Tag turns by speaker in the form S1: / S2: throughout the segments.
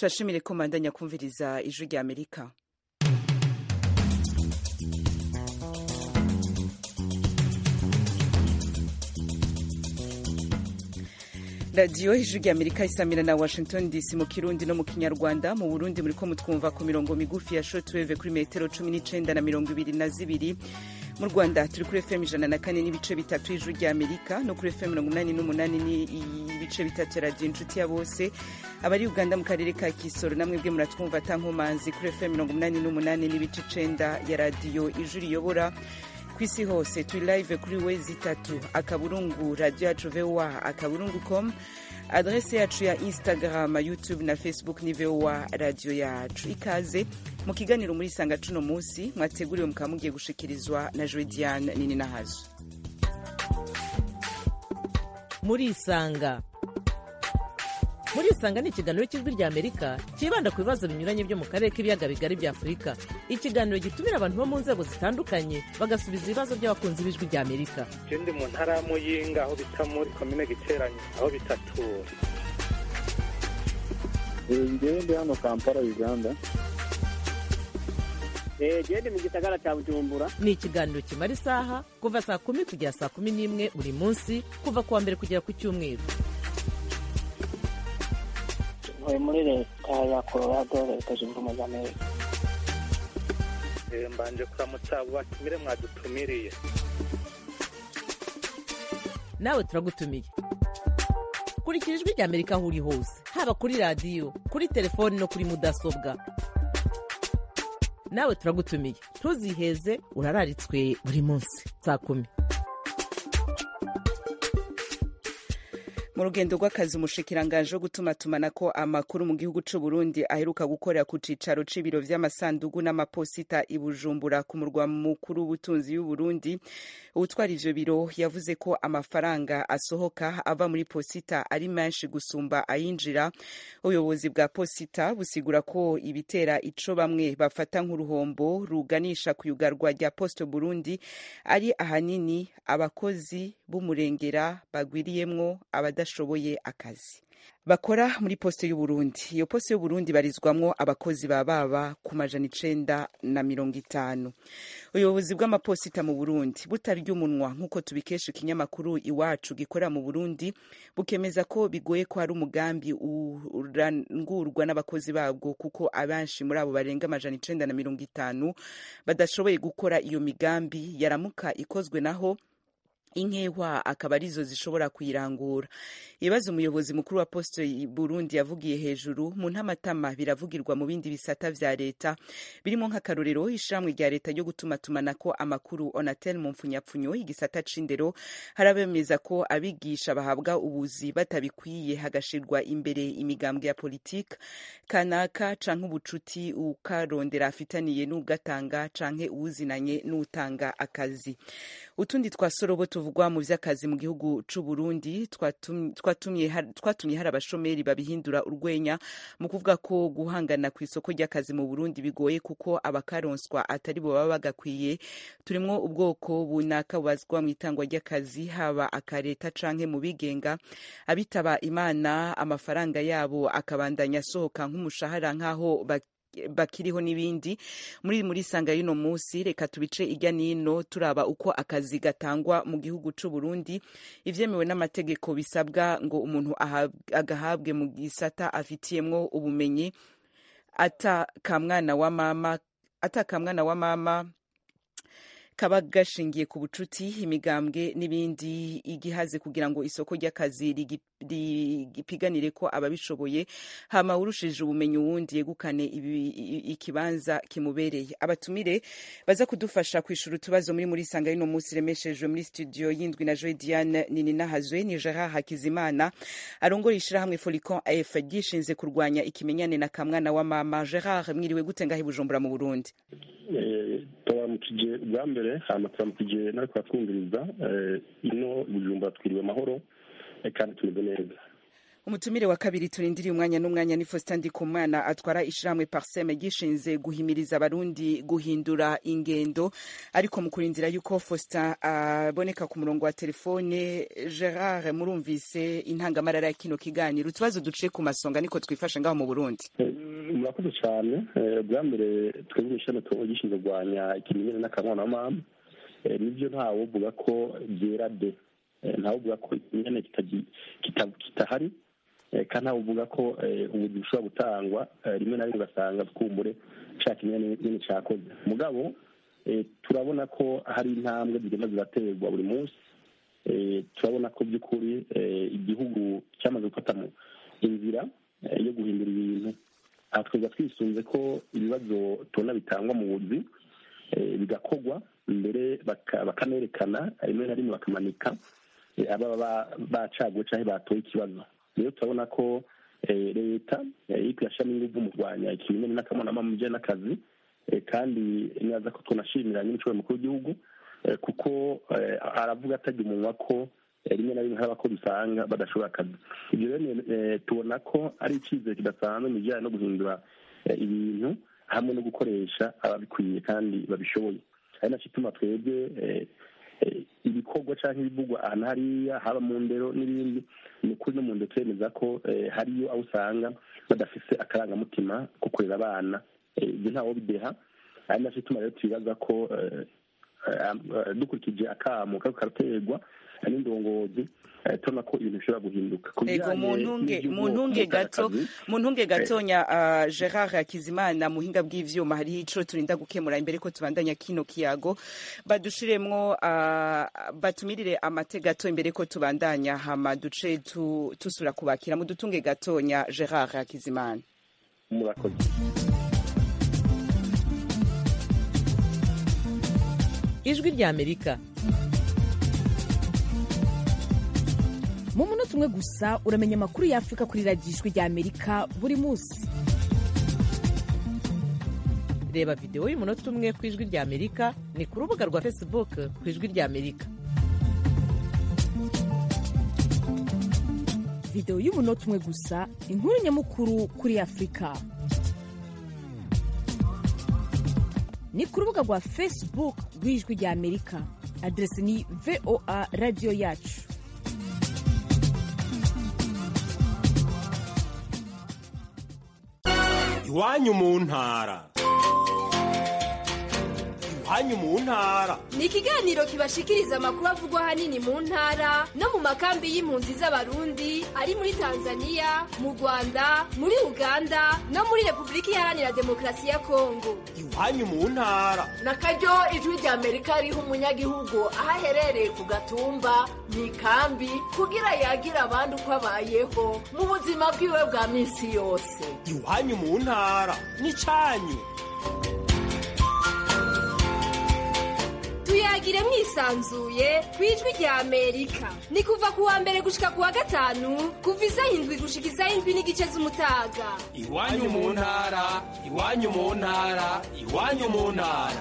S1: turashimire ko mandanya kumviriza ijwi rya amerika radiyo ijwi rya amerika isamira na washington dc mu kirundi no mu kinyarwanda mu burundi muri ko mutwumva ku mirongo migufi ya shortwave kuri metero cumi n'icenda na mirongo ibiri na zibiri mu rwanda turi kuri fm ijana na kane n'ibice bitatu y'ijwi rya amerika no kuri fm mirongo inani n'umunani n'ibice bitatu ya radiyo inshuti ya bose abari uganda mu karere ka kisoro namwe bwe muratwumva atankomanzi kuri fm mirongo umunani n'umunani n'ibice icenda ya radiyo ijwi riyobora ku isi hose turi live kuri wezi itatu akaburungu radio yacu voa akaburungu com adrese yacu ya instagram youtube na facebook ni voa radio yacu ikaze mu kiganiro muri sanga cuno munsi mwateguriwe mukaba mugiye gushikirizwa na joediane nini nahazo
S2: muri isanga muri isanga ni ikiganiro cy'ijwi rya amerika cyibanda ku bibazo binyuranye byo mu karere k'ibiyaga bigari bya afurika ikiganiro gitumira abantu bo mu nzego zitandukanye bagasubiza ibibazo by'abakunzi b'ijwi rya amerika
S3: je ndi mu ntara ya muyinga aho bita muri komine giteranye aho bitatura
S4: ngewe ndi hano kampala uganda
S5: gende mu gisagara cya bujumbura
S2: ni ikiganiro kimara isaha kuva saa kumi kugera saa kumi n'imwe buri munsi kuva ku wa mbere kugera ku cyumweru
S5: ntuye muri leta ya colorado leta zunze ubumwe za amerika
S3: Eh, mbanje kuramutsa abo batumire mwadutumiriye
S2: nawe turagutumiye kurikira ijwi rya amerika aho uri hose haba kuri radiyo kuri telefoni no kuri mudasobwa nawe turagutumiye ntuziheze urararitswe buri munsi saa kumi
S1: mu rugendo rw'akazi umushikiranganje wo gutumatumanako amakuru mu gihugu c'u Burundi aheruka gukorera ku cicaro c'ibiro vy'amasandugu n'amaposita i Bujumbura ku murwa mukuru w'ubutunzi y'u Burundi uwutwara ivyo biro yavuze ko amafaranga asohoka ava muri posita ari menshi gusumba ayinjira ubuyobozi bwa posita busigura ko ibitera ico bamwe bafata nk'uruhombo ruganisha ku yugarwa rya poste Burundi ari ahanini abakozi b'umurengera bagwiriyemwo abadashoboye akazi bakora muri poste y'uburundi iyo poste y'uburundi barizwamwo abakozi ba baba ku majana icenda na mirongo itanu ubuyobozi bw'amaposita mu burundi butarya umunwa nk'uko tubikesha ikinyamakuru iwacu gikorera mu burundi bukemeza ko bigoye ko hari umugambi urangurwa n'abakozi babwo kuko abenshi muri abo barenga amajana icenda na mirongo itanu badashoboye gukora iyo migambi yaramuka ikozwe naho inkehwa akaba arizo zishobora kuyirangura ibibazo umuyobozi mukuru wa poste burundi yavugiye hejuru mu ntamatama biravugirwa mu bindi bisata vya leta birimo nk'akarorero ishamwe rya leta ryo gutumatumanako amakuru onatel mu mpfunyapfunyo igisata c'indero harabemeza ko abigisha bahabwa ubuzi batabikwiye hagashirwa imbere imigambwe ya politike kanaka canke ubucuti ukarondera afitaniye n'ugatanga canke uwuzinanye n'utanga akazi utundi twasorobo tuvugwa mu vy'akazi mu gihugu c'u Burundi twatumye hari abashomeri babihindura urwenya mu kuvuga ko guhangana ku isoko ry'akazi mu Burundi bigoye kuko abakaronswa atari bo baba bagakwiye turimwo ubwoko bunaka bubazwa mu itangwa ry'akazi haba akareta canke mu bigenga abitaba imana amafaranga yabo akabandanya asohoka nk'umushahara nk'aho bakiriho n'ibindi muri muri sanga y'uno munsi reka tubice ijya nino turaba uko akazi gatangwa mu gihugu c'u Burundi ivyemewe n'amategeko bisabwa ngo umuntu agahabwe mu gisata afitiyemwo ubumenyi ata kamwana wa mama ata kamwana wa mama kaba gashingiye ku bucuti imigambwe n'ibindi igihaze kugira ngo isoko ry'akazi ripiganire ko ababishoboye hama urushije ubumenyi uwundi yegukane ikibanza kimubereye abatumire baza kudufasha kwishura utubazo muri muri sanga y'uno munsi remeshejwe muri studio yindwi na Joy Diane nini nahazwe ni Gerard Hakizimana arongora ishirahamwe Folicon AF gishinze kurwanya ikimenyane na kamwana wa mama Gerard mwiriwe gute ngahe Bujumbura mu Burundi
S4: turamukije bwa mbere hama turamukije nariko twumviriza ino Bujumbura twiriwe amahoro kandi tumeze neza
S1: umutumire wa kabiri turindiriye umwanya n'umwanya ni Faustin Ndikumana atwara ishirahamwe Parseme gishinze guhimiriza abarundi guhindura ingendo ariko mu kurindira yuko Faustin aboneka ku murongo wa telefone Gerard murumvise intangamarara ya kino kiganiro utubazo duciye ku masonga niko twifashe ngaho mu Burundi
S4: murakoze cyane bwa mbere twebwe ishami gishinzwe kurwanya ikimenyane n'akanwa mama nibyo ntawe uvuga ko byera de ntawe uvuga ko ikimenyane kitahari kandi ntawe uvuga ko ubuzi bushobora gutangwa rimwe na rimwe ugasanga twumbure cya kimenyane nyine cyakoze mugabo turabona ko hari intambwe zigenda ziraterwa buri munsi turabona ko by'ukuri igihugu cyamaze gufata inzira yo guhindura ibintu aha tweza twisunze ko ibibazo tubona bitangwa mu buzi bigakorwa mbere bakanerekana rimwe na rimwe bakamanika ababa bacaguwe cyangwa batoye ikibazo rero turabona ko leta iri kuyashyiramo ingufu mu kurwanya ikimenyane n'akamonama mu bijyanye n'akazi kandi neza ko tunashimira nyine mukuru w'igihugu kuko aravuga atajya umunwa ko rimwe na rimwe hari abakozi usanga badashobora akazi ibyo rero tubona ko ari icyizere kidasanzwe mu bijyanye no guhindura ibintu hamwe no gukoresha ababikwiye kandi babishoboye ari nacyo ituma twebwe ibikorwa cyangwa ibivugwa ahantu hariya haba mu ndero n'ibindi ni ukuri no mu ndero turemeza ko hariyo aho usanga badafise akarangamutima ko kurera abana ibyo ntawo bideha ari nacyo ituma rero tubibaza ko dukurikije akamo kako karaterwa n'indongozi tubona ko ibintu bishobora guhinduka
S1: ego mu ntunge gato mu ntunge gatonya gerard hakizimana muhinga bw'ivyuma hariho ico turinda gukemura imbere ko tubandanya kino kiyago badushiremwo batumirire amate gato imbere ko tubandanya hama duce tusura kubakira mu dutunge gatonya gerard hakizimana
S4: murakoze
S2: ijwi rya amerika
S6: mu munota umwe gusa uramenya amakuru y'afurika kuri radiyo ijwi rya amerika buri munsi
S2: reba videwo y'umunota umwe ku ijwi rya amerika ni ku rubuga rwa facebook ku ijwi rya amerika
S6: videwo y'umunota umwe gusa inkuru nyamukuru kuri afurika ni ku rubuga rwa facebook rw'ijwi rya amerika aderesi ni voa radiyo yacu
S7: iwanyu mu ntara iwanyu mu ntara
S8: ni ikiganiro kibashikiriza amakuru avugwa ahanini mu ntara no mu makambi y'impunzi z'abarundi ari muri tanzania mu rwanda muri uganda no muri repubulika iharanira demokarasi ya kongo
S7: iwanyu mu ntara
S9: na karyo ijwi rya amerika riha umunyagihugu aho aherereye ku gatumba mu ikambi kugira yagira abandi uko abayeho mu buzima bwiwe bwa minsi yose
S7: iwanyu mu ntara ni cyanyu
S8: tuyagire mwisanzuye ku ijwi rya amerika ni kuva ku wa mbere gushika ku wa gatanu kuva isaha indwi gushika isaha indwi n'igice z'umutaga
S7: iwanyu mu ntara iwanyu mu ntara iwanyu mu ntara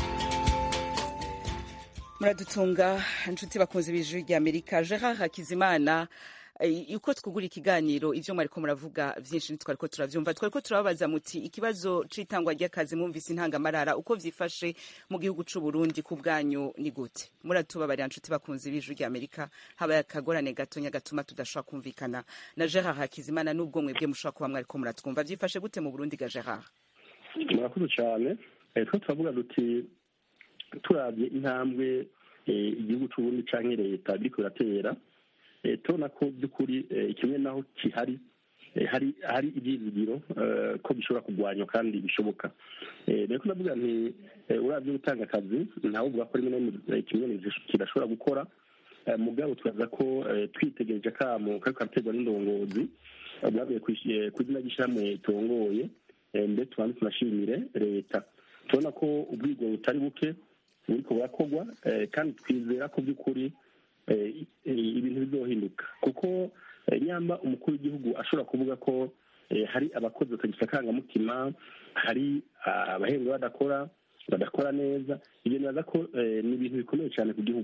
S1: muradutunga inshuti bakunze b'ijwi rya amerika gerard hakizimana uko twugura ikiganiro ivyo mwariko muravuga vyinshi ntitwariko turavyumva twariko turababaza muti ikibazo c'itangwa ry'akazi mwumvise intangamarara uko vyifashe mu gihugu c'u Burundi ku bwanyu ni gute muratubabarira nshuti bakunze b'ijwi rya Amerika habaye akagorane gatonya gatuma tudashobora kumvikana na Gerard Hakizimana n'ubwo mwebwe mushobora kuba mwariko muratwumva vyifashe gute mu Burundi ga Gerard
S4: murakoze cyane two turavuga duti turabye intambwe igihugu c'u Burundi canke leta biriko biratera tubona ko by'ukuri kimwe naho kihari hari hari ibyizigiro ko bishobora kurwanywa kandi bishoboka rero navuga nti urabye gutanga akazi ntawe uvuga ko rimwe na rimwe kimwe kidashobora gukora mugabo turaza ko twitegereje akamo kari karaterwa n'indongozi bwavuye ku izina ry'ishyirahamwe ritongoye ndetse tubanze tunashimire leta tubona ko ubwigo butari buke buriko burakorwa kandi twizera ko by'ukuri ibintu bizohinduka kuko nyamba umukuru w'igihugu ashobora kuvuga ko hari abakozi batagifite akangamutima hari abahembwa badakora badakora neza ibyo nibaza ko ni ibintu bikomeye cyane ku gihugu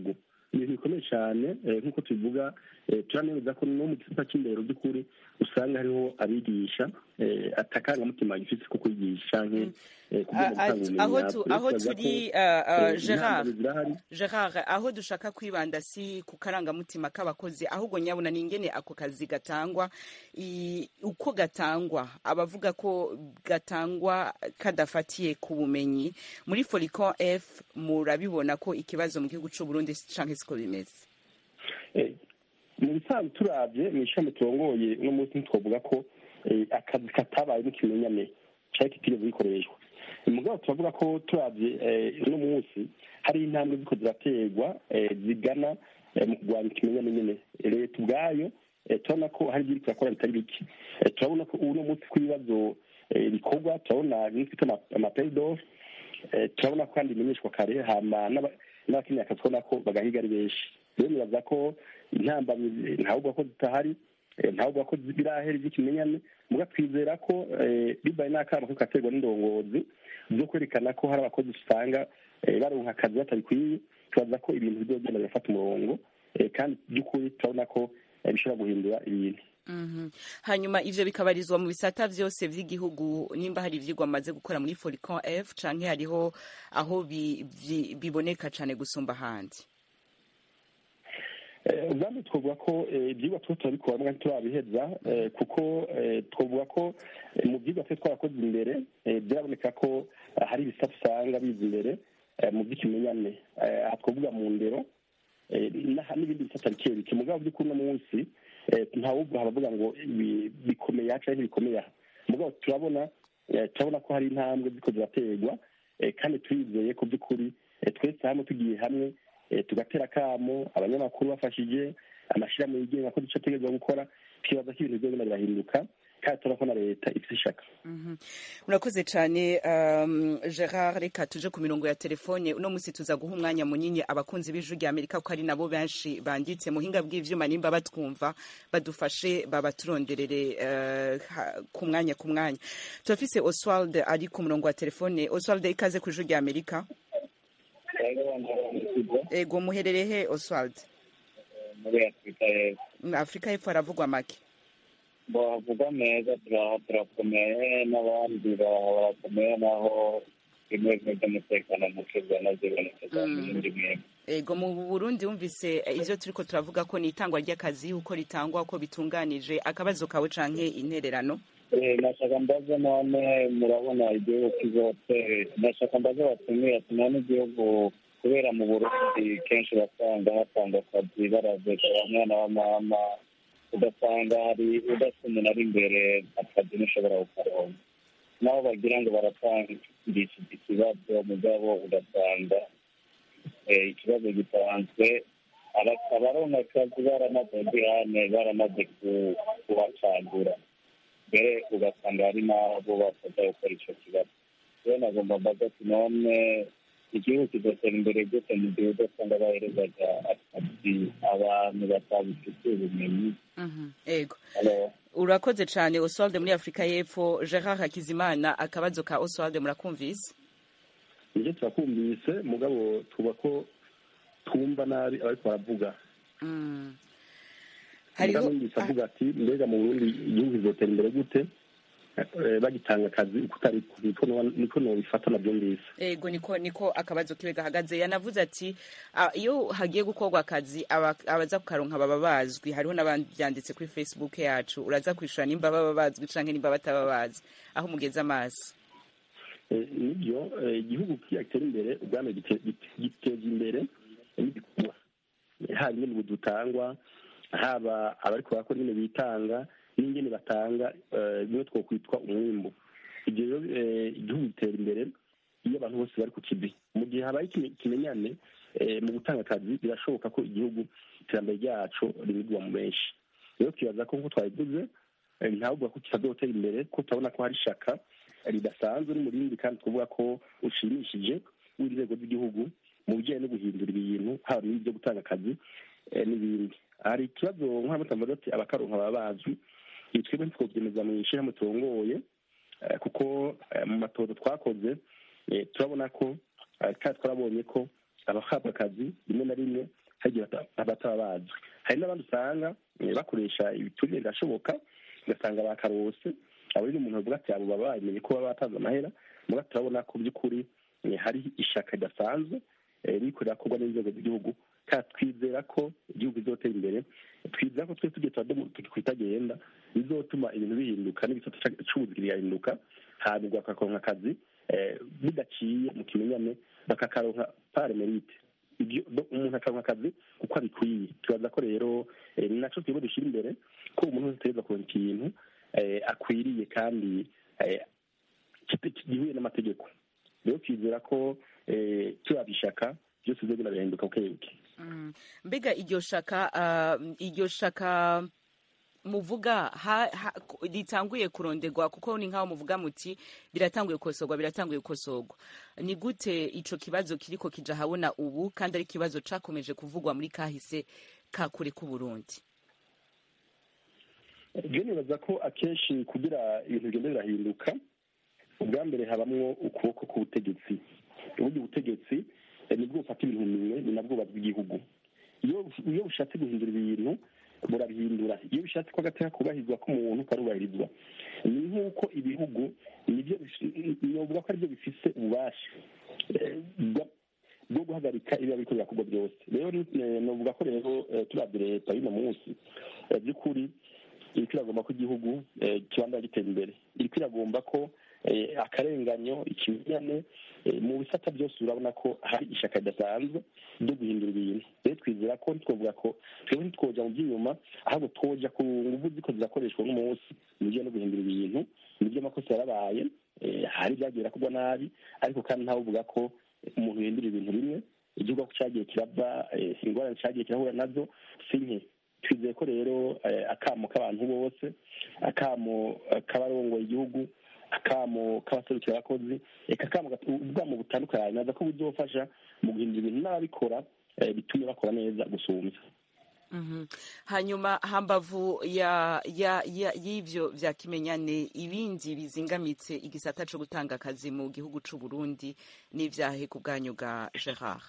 S4: ni ibintu bikomeye cyane nk'uko tubivuga turanemeza ko no mu gisata cy'indero by'ukuri usanga hariho abigisha atakarangamutima gifite ko kwigisha canke
S1: aho turi gerard gerard aho dushaka kwibanda si ku karangamutima k'abakozi ahubwo nyabona ni ingene ako kazi gatangwa uko gatangwa abavuga ko gatangwa kadafatiye ku bumenyi muri foricon f murabibona ko ikibazo mu gihugu c'uburundi canke siko bimeze
S4: mu bisanzwe turabye mu ishami turongoye uno munsi ntitwavuga ko akazi katabaye n'ikimenyane cyari kitigeze gikoreshwa mugabo turavuga ko turabye uno munsi hari intambwe ziko ziraterwa zigana mu kurwanya ikimenyane nyine leta ubwayo turabona ko hari ibyo irakora bitari bike turabona ko uno munsi ko ibibazo bikorwa turabona nk'ifite amapeyidofu turabona ko kandi bimenyeshwa kare hama n'abakeneye akazi ubona ko bagahiga ari benshi rero nibaza ko intambamyi ntabwo ko zitahari ntabwo ko birahera iby'ikimenyane muga twizera ko bibaye n'akama ko katerwa n'indongozi zo kwerekana ko hari abakozi usanga baronka akazi batabikwiye tubaza ko ibintu bizogenda birafata umurongo kandi by'ukuri turabona ko bishobora guhindura ibintu
S1: hanyuma ivyo bikabarizwa mu bisata vyose vy'igihugu nimba hari ivyigwa amaze gukora muri foricon f canke hariho aho biboneka cane gusumba ahandi
S4: ubwami twavuga ko ibyigwa tuba turabikora mwanya turabiheza kuko twavuga ko mu byigwa twe twarakoze imbere byaraboneka ko hari ibisata usanga biza imbere mu by'ikimenyane aha twavuga mu ndero n'ibindi bisata bike bike mugabo by'ukuri uno munsi ntawubwo haravuga ngo bikomeye aha cyangwa ntibikomeye aha mugabo turabona turabona ko hari intambwe ziko ziraterwa kandi turizeye ko by'ukuri twese hamwe tugiye hamwe tugatera akamo abanyamakuru bafashije amashyirahamwe yigenga ko duce ategerezwa gukora twibaza ko ibintu byose birahinduka kandi turabona ko na leta ifite ishaka
S1: murakoze cyane gerard reka tuje ku mirongo ya telefone uno munsi tuza guha umwanya munini abakunzi b'ijwi rya amerika ko ari nabo benshi banditse muhinga bw'ivyuma nimba batwumva badufashe babaturonderere ku mwanya ku mwanya turafise oswald ari ku murongo wa telefone oswald ikaze ku ijwi rya amerika ego muherere he oswald
S10: muri afurika y'epfo
S1: afurika y'epfo haravugwa make
S10: bavuga neza turakomeye n'abandi barakomeye naho bimwe bimwe by'umutekano muke byanaziboneka n'ibindi mwebwe
S1: ego mu burundi wumvise ivyo turiko turavuga ko ni itangwa ry'akazi uko ritangwa uko bitunganije akabazo kawe canke intererano
S10: nashaka mbaze none murabona igihugu kizotera nashaka mbaze batumiye ati none igihugu kubera mu burundi kenshi basanga hatanga akazi baraveka bamwana b'amama ugasanga hari udafite umuntu ari imbere akazi ntushobora kukaronka naho bagira ngo baratangisha iki kibazo mugabo ugasanga ikibazo gitanzwe abaronka akazi baramaze ngirane baramaze kuhacagura mbere ugasanga hari n'abo bafata gukora icyo kibazo rero nagomba mbaza ati none igihugu kigatera imbere gute mu gihe udasanga baherezaga akazi abantu batabifitiye ubumenyi
S1: ego urakoze cyane oswald muri afurika y'epfo gerard hakizimana akabazo ka oswald murakumvise
S4: nibyo turakumvise mugabo tuba ko twumva nabi abariko baravuga hariho avuga ati mbega mu burundi igihugu kizotera imbere gute bagitanga akazi ukutari niko nobifata nabyo ngisi
S1: ego niko niko akabazo kiwe gahagaze yanavuze ati iyo hagiye gukorwa akazi abaza kukaronka baba bazwi hariho n'ababyanditse kuri facebook yacu uraza kwishura nimba baba bazwi canke nimba bataba bazi aho mugeze amaso
S4: nibyo igihugu kigatera imbere ubwami giteza imbere n'ibikorwa haba nyine dutangwa haba abariko barakora nyine bitanga n'ingene batanga bimwe twokwitwa umwimbu ibyo rero igihugu gitera imbere iyo abantu bose bari ku kibi mu gihe habaye ikimenyane mu gutanga akazi birashoboka ko igihugu iterambere ryacu rimigwa mu benshi rero twibaza ko nk'uko twabivuze ntabwo ko kitazotera imbere ko turabona ko hari ishaka ridasanzwe n'umurindi kandi twavuga ko ushimishije w'inzego z'igihugu mu bijyanye no guhindura ibintu haba n'ibyo gutanga akazi n'ibindi hari ikibazo nk'abatambaza ati abakaronka baba bazwi twebwe ntitwobyemeza mu ishyirahamwe turongoye kuko mu matozo twakoze turabona ko kandi twarabonye ko abahabwa akazi rimwe na rimwe hari igihe bataba bazwi hari n'abandi usanga bakoresha ibiturire birashoboka ugasanga bakarose abo rero umuntu avuga ati abo baba bamenye ko baba batanze amahera muga turabona ko by'ukuri hari ishaka ridasanzwe riko rirakorwa n'inzego z'igihugu kandi twizera ko igihugu bizotera imbere twizera ko twese tugiye twitagenda bizotuma ibintu bihinduka n'ibisata c'ubuzi kigahinduka hanyuma bakaronka akazi bidaciye mu kimenyane bakakaronka pare merite umuntu akaronka akazi kuko abikwiye tubaza ko rero ni naco twebwe dushyira imbere ko umuntu wese ategereza kuronka ikintu akwiriye kandi gihuye n'amategeko rero twizera ko turaba ishaka byose bizogenda birahinduka bukebuke
S1: mbega iryo shaka iryo shaka muvuga ritanguye kuronderwa kuko ni nk'aho muvuga muti biratanguye gukosorwa biratanguye gukosorwa ni gute ico kibazo kiriko kija habona ubu kandi ari ikibazo cakomeje kuvugwa muri kahise ka kure k'uburundi
S4: je nibaza ko akenshi kugira ibintu bigenda birahinduka ubwa mbere habamwo ukuboko k'ubutegetsi uburyo ubutegetsi nibwo bufata ibintu minwe ni nabwo bw'igihugu iyo bushatse guhindura ibintu burabihindura iyo bishatse ko agateka kubahirizwa k'umuntu karubahirizwa ni nk'uko ibihugu nibyo novuga ko aribyo bifise ububasha bwo guhagarika ibiba biriko birakorwa byose rero novuga ko rero turabye leta y'uno munsi by'ukuri iriko iragomba ko igihugu kibanda gitera imbere iriko iragomba ko akarenganyo ikimenyane mu bisata byose urabona ko hari ishaka ridasanzwe ryo guhindura ibintu rero twizera ko ntitwovuga ko twebwe ntitwoja mu by'inyuma ahubwo twoja ku nguvu ziko zirakoreshwa n'umunsi mu bijyanye no guhindura ibintu nibyo amakosa yarabaye hari ibyagiye birakorwa nabi ariko kandi ntawe uvuga ko umuntu yahindura ibintu bimwe igihugu ko cyagiye kirava ingorane cyagiye kirahura nazo si nke twizeye ko rero akamo k'abantu bose akamo k'abarongoye igihugu akamo k'abaserukira abakozi reka akamo ubwamo butandukanye naza ko buzofasha mu guhindura ibintu n'ababikora bitume bakora neza gusumbya
S1: hanyuma hambavu y'ivyo vya kimenyane ibindi bizingamitse igisata co gutanga akazi mu gihugu c'u Burundi n'ivyahe ku bwanyu bwa Gerard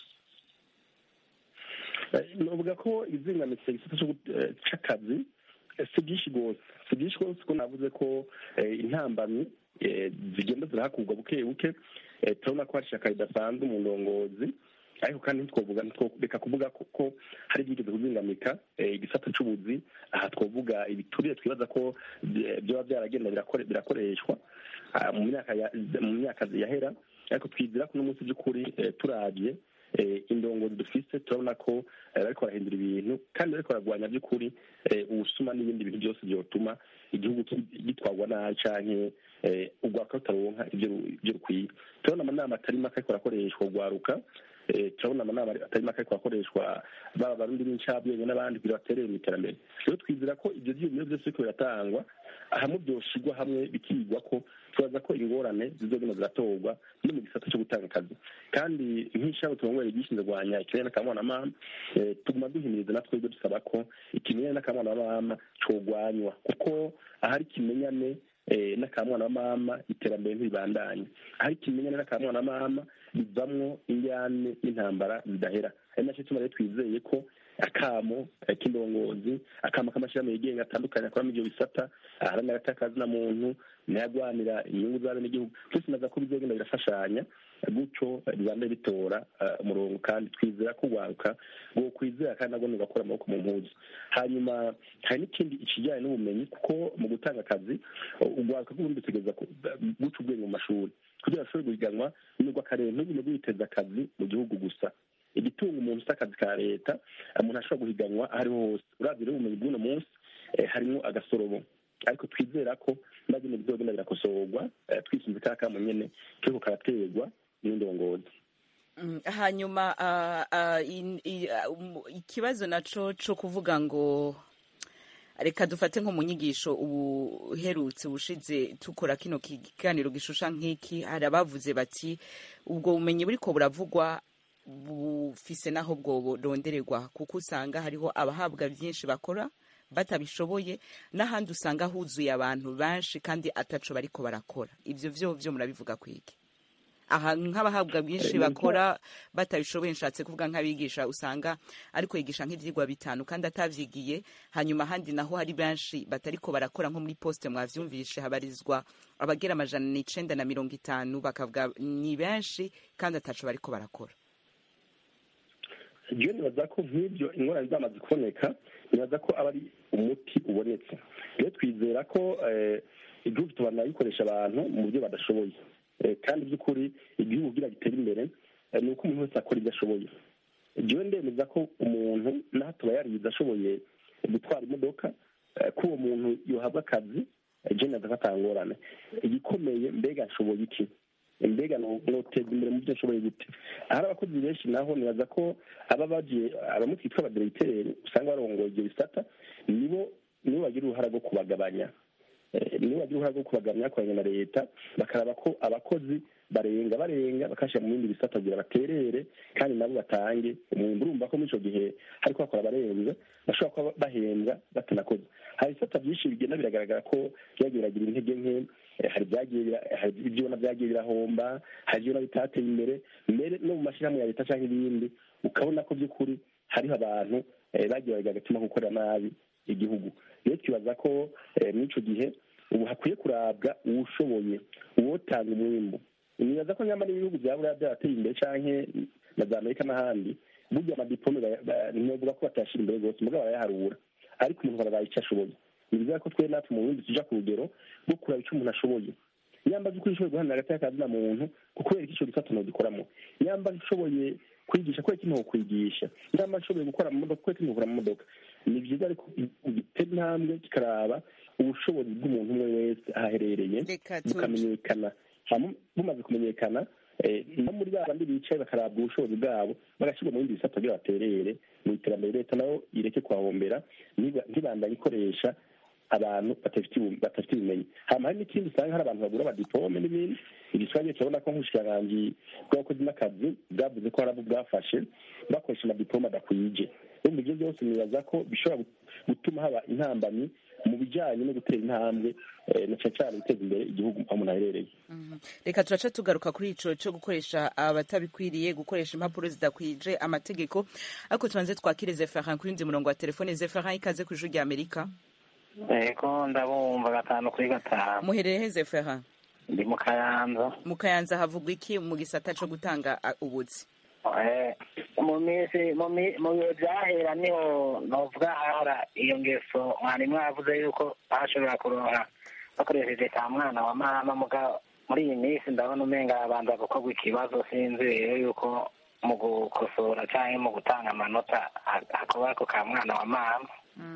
S4: novuga ko ibizingamitse igisata c'akazi si byinshi rwose si byinshi rwose ko navuze ko intambamyi zigenda zirahakurwa buke buke turabona ko hari ishaka ridasanzwe mu ndongozi ariko kandi ntitwovuga reka kuvuga ko hari ibyigeze kuzingamika igisata c'ubuzi aha twovuga ibiturire twibaza ko byaba byaragenda birakoreshwa mu myaka yahera ariko twizera ko n'umunsi by'ukuri turabye indongozi dufise turabona ko bariko barahindura ibintu kandi bariko baragwanya by'ukuri ubusuma n'ibindi bintu byose byotuma igihugu gitwarwa nabi canke urwaka rutaronka ibyo rukwiye turabona amanama atari make ariko arakoreshwa urwaruka turabona amanama atari make ariko arakoreshwa baba abarundi b'incabwenge n'abandi kugira baterere mu iterambere rero twizera ko ibyo vyiyumiro byose biriko biratangwa hamwe byoshigwa hamwe bikigwa ko tubaza ko ingorane zizogenda ziratorwa no mu gisata cyo gutanga akazi kandi nk'ishami turongoye gishinzwe kurwanya ikirere n'akamwana tuguma duhimiriza na twebwe dusaba ko ikimenyane n'akamwana mama cogwanywa kuko ahari ikimenyane n'akamwana wa mama iterambere ntibandanye ahari ikimenyane n'akamwana wa mama bivamwo injyane n'intambara zidahera ari nacyo tuma rero twizeye ko akamo k'indongozi akamo k'amashyirahamwe yigenga atandukanye akora muri ibyo bisata aharanira agatakazi na muntu ntiyagwanira inyungu z'abe n'igihugu byose naza ko bizogenda birafashanya gutyo bibande bitora umurongo kandi twizera ko urwaruka rwo kwizera kandi nabwo rugakora amaboko mu mpuzu hanyuma hari n'ikindi ikijyanye n'ubumenyi kuko mu gutanga akazi urwaruka rw'ubundi rutegereza guca ubwenge mu mashuri kugira ngo ashobore guhiganwa n'urw'akarere ntugumye rwiteza akazi mu gihugu gusa igitunga umuntu ufite akazi ka leta umuntu ashobora guhiganwa aho ariho hose urabye rero ubumenyi bw'uno munsi harimo agasorobo ariko twizera ko nabyo bizogenda birakosorwa twisunze ka kamo nyene kiriko karaterwa n'indongozi
S1: hanyuma ikibazo naco co kuvuga ngo reka dufate nko mu nyigisho ubuherutse bushize tukora kino kiganiro gishusha nk'iki hari abavuze bati ubwo bumenyi buriko buravugwa bufise naho bwo burondererwa kuko usanga hariho abahabwa byinshi bakora batabishoboye n'ahandi usanga huzuye abantu benshi kandi ataco bariko barakora ivyo vyo vyo murabivuga kwiki aha nk'abahabwa bwinshi
S4: Eh,
S1: bakora batabishoboye nshatse kuvuga nk'abigisha usanga ariko yigisha nk'ivyigwa bitanu kandi atavyigiye hanyuma ahandi naho hari benshi batariko barakora nko muri poste mwavyumvishe habarizwa abagera amajana n'icenda na mirongo itanu bakavuga ni benshi kandi ataco bariko barakora
S4: jewe nibaza ko nk'ibyo ingorane zamaze kuboneka nibaza ko aba ari umuti ubonetse rero twizera ko eh, igihugu tubana gikoresha abantu mu buryo badashoboye Eh, kandi by'ukuri igihugu kugira gitere imbere eh, ni uko umuntu wese akora ibyo ashoboye jewe ndemeza ko umuntu naho tuba yarize ashoboye gutwara imodoka eh, ko uwo muntu yohabwa akazi eh, je naza ko atangorane igikomeye mbega nshoboye iki mbega no- noteza imbere mu byo nshoboye gute ahari abakozi benshi naho nibaza ko aba bagiye abamwe twitwa abaderegiteri usanga barongoye ibyo bisata nibo nibo bagira uruhara rwo kubagabanya Eh, nibo bagira uruhara rwo kubagabanya bakoranye na leta bakaraba ko abakozi barenga barenga bakashyira mu bindi bisata kugira baterere kandi nabo batange umwumbi urumva ko muri icyo gihe hariko bakora abarenze bashobora kuba bahembwa batanakoze hari ibisata byinshi bigenda biragaragara ko byagiye biragira intege nke eh, hari ibyagiye bira- hari ibyo ubona byagiye birahomba hari ibyo ubona bitateye imbere mbere no mu mashyirahamwe ya leta cyangwa ibindi ukabona ko by'ukuri hariho abantu eh, bagiye baragira agatima ko gukorera nabi igihugu rero twibaza ko eh, muri icyo gihe ubu hakwiye kurabwa uwushoboye uwotanga umwimbu nibaza ko nyamara ibihugu bya buriya byarateye imbere canke na za amerika n'ahandi burya amadipome baya- ba- ntibavuga ko batayashyira imbere rwose mugabo barayaharura ariko umuntu barabaye icyo ashoboye ni byiza ko twe natwe mu burundi tuja ku rugero rwo kuraba icyo umuntu ashoboye nyamba by'ukuri ushoboye guharanira hagati y'akazina muntu kubera ko icyo gisata ntugikoramo nyamba ushoboye kwigisha kubera ko ntukwigisha nyamba ushoboye gukora mu modoka kubera ko ntukora mu modoka ni byiza ariko gitera intambwe kikaraba ubushobozi bw'umuntu umwe wese aho aherereye
S1: Reka tu-
S4: bukamenyekana hama bumaze kumenyekana eh, no muri ba bandi bicaye bakarabwa ubushobozi bwabo bagashyirwa mu bindi bisata kugira baterere mu iterambere leta nayo ireke kuhahombera ntiba- ntibandanye ikoresha abantu badafite ubu- badafite ubumenyi hama hari n'ikindi usanga hari abantu bagura amadipome n'ibindi igiswahili turabona ko nk'ubushikiranganji bw'abakozi n'akazi bwavuze ko hari abo bwafashe bakoresha amadipome adakwije urumva ibyo byose nibaza ko bishobora gu- gutuma haba intambamyi mu bijyanye no gutera intambwe eh, na cyane cyane guteza imbere igihugu aho umuntu aherereye
S1: reka turaca tugaruka kuri ico cyo gukoresha abatabikwiriye gukoresha impapuro zidakwije amategeko ariko tubanze twakire zeferin kuri ndi murongo wa telefone zeferin ikaze ku ijuru rya amerika
S5: ego ndabumva gatanu kuri gatanu
S1: muherere he zeferin
S5: ndi mu kayanza
S1: mu kayanza havugwa iki mu gisata co gutanga a, ubuzi
S5: Eh, mu minsi mu mi- mu bihe byahera niho novuga hahora iyo ngeso mwarimu yavuze yuko bashobora kuronka bakoresheje ka mwana wa mama muga muri iyi minsi ndabona umenga abanza gukorwa ikibazo sinzi rero yuko mu gukosora cyangwa mu gutanga amanota ha- hakorwa ako ka mwana wa mama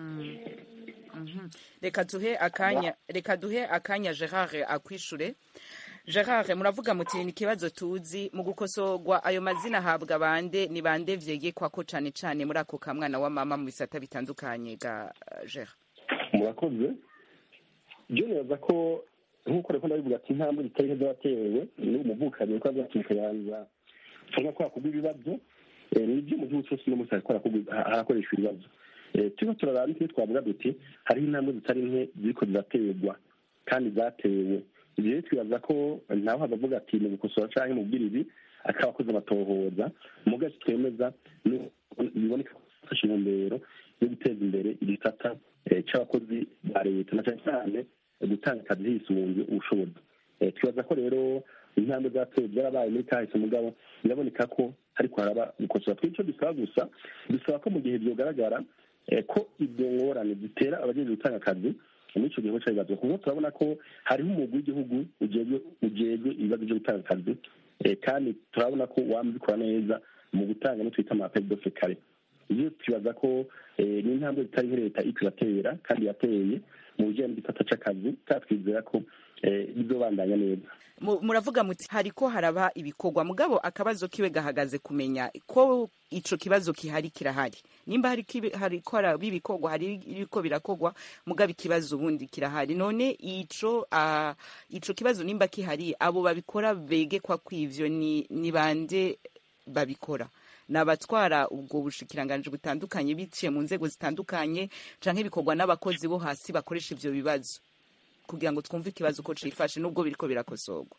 S1: Mhm. reka duhe akanya reka duhe akanya gerard akwishure gerard muravuga muti ni ikibazo tuzi mu gukosorwa ayo mazina ahabwa bande ni bande vyegekwa ko cane cane muri ako kamwana wa mama mu bisata bitandukanye ga uh, gerard
S4: murakoze byo nibaza ko nk'uko reko ndabivuga ati intambwe zitari nke z'abatewe ni umuvukanyi ko azaca mu kayanza cyangwa ko hakugwa ibibazo Eh, ni ibyo mu gihugu cyose no munsi hariko harakugwa- ha- harakoreshwa ibibazo Eh, turiko turaraba n'ikindi twavuga duti hariho intambwe zitari nke ziriko ziraterwa kandi zatewe ivyo rero twibaza ko nawe havavuga ati mu gukosora canke mu bwirizi akaba akoze amatohoza muga icyo twemeza ni- biboneka ko afashe intumbero yo guteza imbere igisata eh, c'abakozi ba leta na cane cane eh, gutanga akazi hisunze ubushobozi Eh, twibaza ko rero intambwe zatewe byarabaye muri kahise mugabo biraboneka ko ariko haraba gukosora tw'ico dusaba gusa dusaba ko mu gihe vyogaragara eh, ko ibyo ngorane zitera abajejwe gutanga akazi muri ico gihe c'ibibazo kuko turabona ko hariho umugwi w'igihugu ujejwe ujejwe ibibazo vyo gutanga akazi eh, kandi turabona ko wama ubikora neza mu gutanga no twita amaperi dofe kare iyo twibaza ko eh, ni intambwe zitari nke leta iriko iratera kandi yateye mu bijanye n'igisata c'akazi kandi twizera ko eh, bizobandanya neza
S1: Mu- muravuga muti hariko haraba ibikorwa mugabo akabazo kiwe gahagaze kumenya ko ico kibazo kihari kirahari nimba hari kibi- hariko haraba ibikorwa hari ibiko birakorwa mugabo ikibazo ubundi kirahari none ico uh, ico kibazo nimba kihari abo babikora begekwa kwivyo ni, ni bande babikora ni abatwara ubwo bushikiranganji butandukanye biciye mu nzego zitandukanye canke bikorwa n'abakozi bo hasi bakoresha ivyo bibazo kugira ngo twumve ikibazo uko cifashe nubwo biriko birakosorwa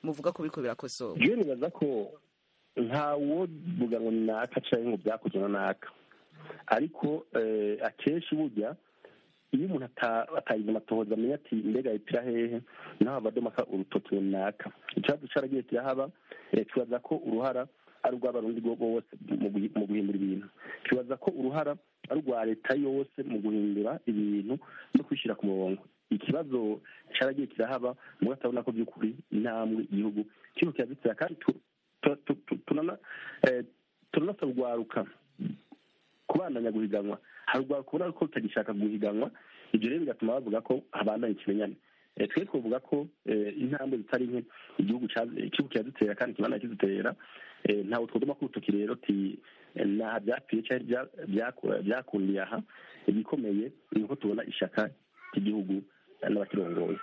S1: muvuga ko biriko birakosorwa
S4: jewe nibaza ko ntawo vuga ngo ni naka canke ngo byakozwe na naka ariko eh, akenshi burya iyo umuntu ata- atagize amatohoza amenya ati mbega ipira hehe naho abadomaka urutoki runaka ikibazo caragiye kirahaba eh, twibaza ko uruhara ari urw'abarundi bo bose mu guhi- mu guhindura ibintu twibaza ko uruhara ari urwa leta yose mu guhindura ibintu no kwishyira ku murongo ikibazo caragiye kirahaba mugabo atabona ko by'ukuri intambwe igihugu kiriko kirazitira kandi tu- tu- tu- tu- tunana eh, turanasaba urwaruka kubandanya guhiganwa hari urwaruka ubona ko rutagishaka guhiganwa ibyo rero bigatuma bavuga ko habandanya ikimenyane Eh, twe twavuga ko eh, intambwe zitari nke igihugu ca- igihugu kirazitera kandi kibandanya kizitera Eh, ntawe twodoma ko urutoki rero ti eh, naha byapfiye cyangwa bya- byaku- byakundiye aha igikomeye ni uko tubona ishaka ry'igihugu eh, n'abakirongoye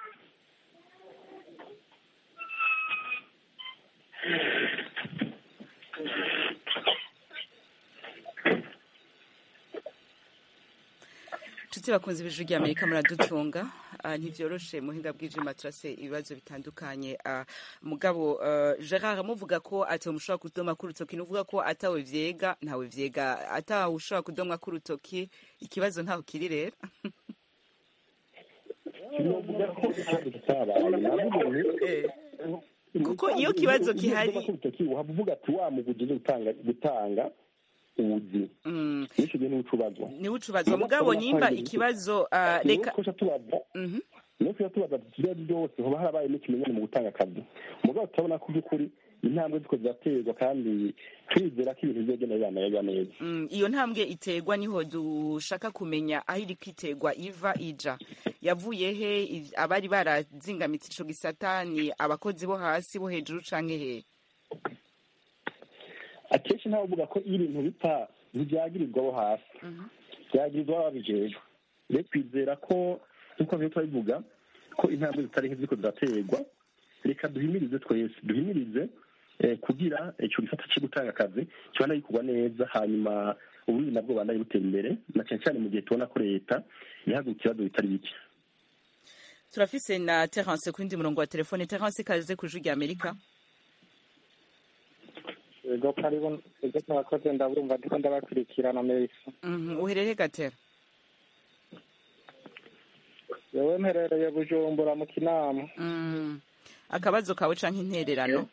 S1: nshuti bakunze ibijwi rya amerika muradutunga Ah, ntivyoroshe muhinga bw'ijima turase ibibazo bitandukanye Ah, mugabo ah, gerard muvuga ko atawe mushobora kudoma k'urutoki nuvuga ko atawe vyega ntawe vyega atawe ushobora kudomwa k'urutoki ikibazo ntaho kiri rero
S4: sinovuga ko ikibazo kitabaye navuga ngo
S1: kuko iyo kibazo gihari
S4: uhava uvuga ati wa muguje gutanga gutanga ubuzi n'icyo gihe niwe ucubazwa
S1: niwe ucubazwa mugabo nimba ikibazo ah, reka
S4: reka tubaza niyo tuba tubaza ati ibyo byose hoba harabaye n'ikimenyane mu gutanga akazi mugabo turabona ko by'ukuri intambwe ziko ziraterwa kandi turizera ko ibintu bizogenda bibanayega neza
S1: Mm, iyo ntambwe iterwa niho dushaka kumenya aho iri kwiterwa iva ija yavuye he Iv- abari barazingamitse ico gisata ni abakozi bo hasi bo hejuru canke he
S4: akenshi ntawe uvuga ko iyo ibintu bipfa ntibyagirirwa abo hasi byagirizwa ababijejwe rero twizera ko nk'uko byo turabivuga ko intambwe zitari nke ziriko ziraterwa reka duhimirize twese duhimirize eh, kugira ico gisata co gutanga akazi kibana gikorwa neza hanyuma uburundi nabwo bandanye butera imbere na cane cane mu gihe tubona ko leta ihaguruka ibibazo bitari bike
S1: turafise na terence ku yindi murongo wa telefone terence ikaze ku ijwi rya amerika
S11: ego karibu ego mwakoze ndabumva ndiko ndabakurikirana melisa
S1: Mhm, uherereye gatera
S11: yewe mperereye bujumbura mu kinama
S1: Mm, akabazo kawe canke intererano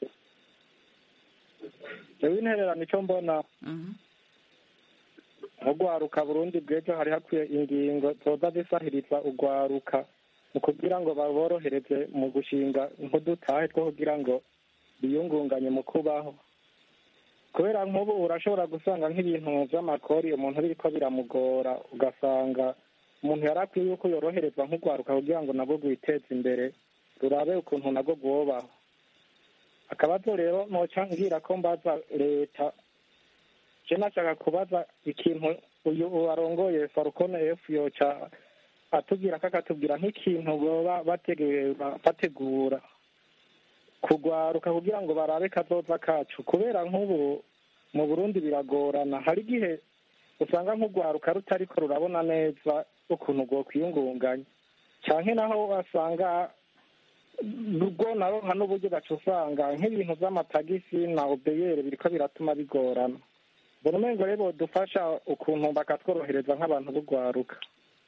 S11: yewe intererano ico mbona nk'urwaruka burundi bw'ejo hari hakwiye ingingo zoza zisahiriza urwaruka mu kugira ngo baborohereze mu gushinga nk'udutahe two kugira ngo biyungunganye mu kubaho kubera nk'ubu urashobora gusanga nk'ibintu vy'amakori umuntu biriko biramugora ugasanga umuntu yari akwiye yuko yoroherezwa nk'urwaruka kugira ngo nabwo rwiteze imbere rurabe ukuntu nabwo rwobaho akabazo rero noca ngira ko mbaza leta je nashaka kubaza ikintu uyu warongoye farukone efu yoca atubwira ko akatubwira nk'ikintu boba bategura bategura kugwaruka kugira ngo barabe kazoza kacu kubera nk'ubu mu burundi biragorana hari igihe usanga nk'urwaruka rutariko rurabona neza ukuntu rwokwiyungunganya canke naho wasanga rwo naronka n'uburyo gaca usanga nk'ibintu vy'amatagisi na obeyere biriko biratuma bigorana mbona umengo rero bodufasha ukuntu bakatworohereza nk'abantu b'urwaruka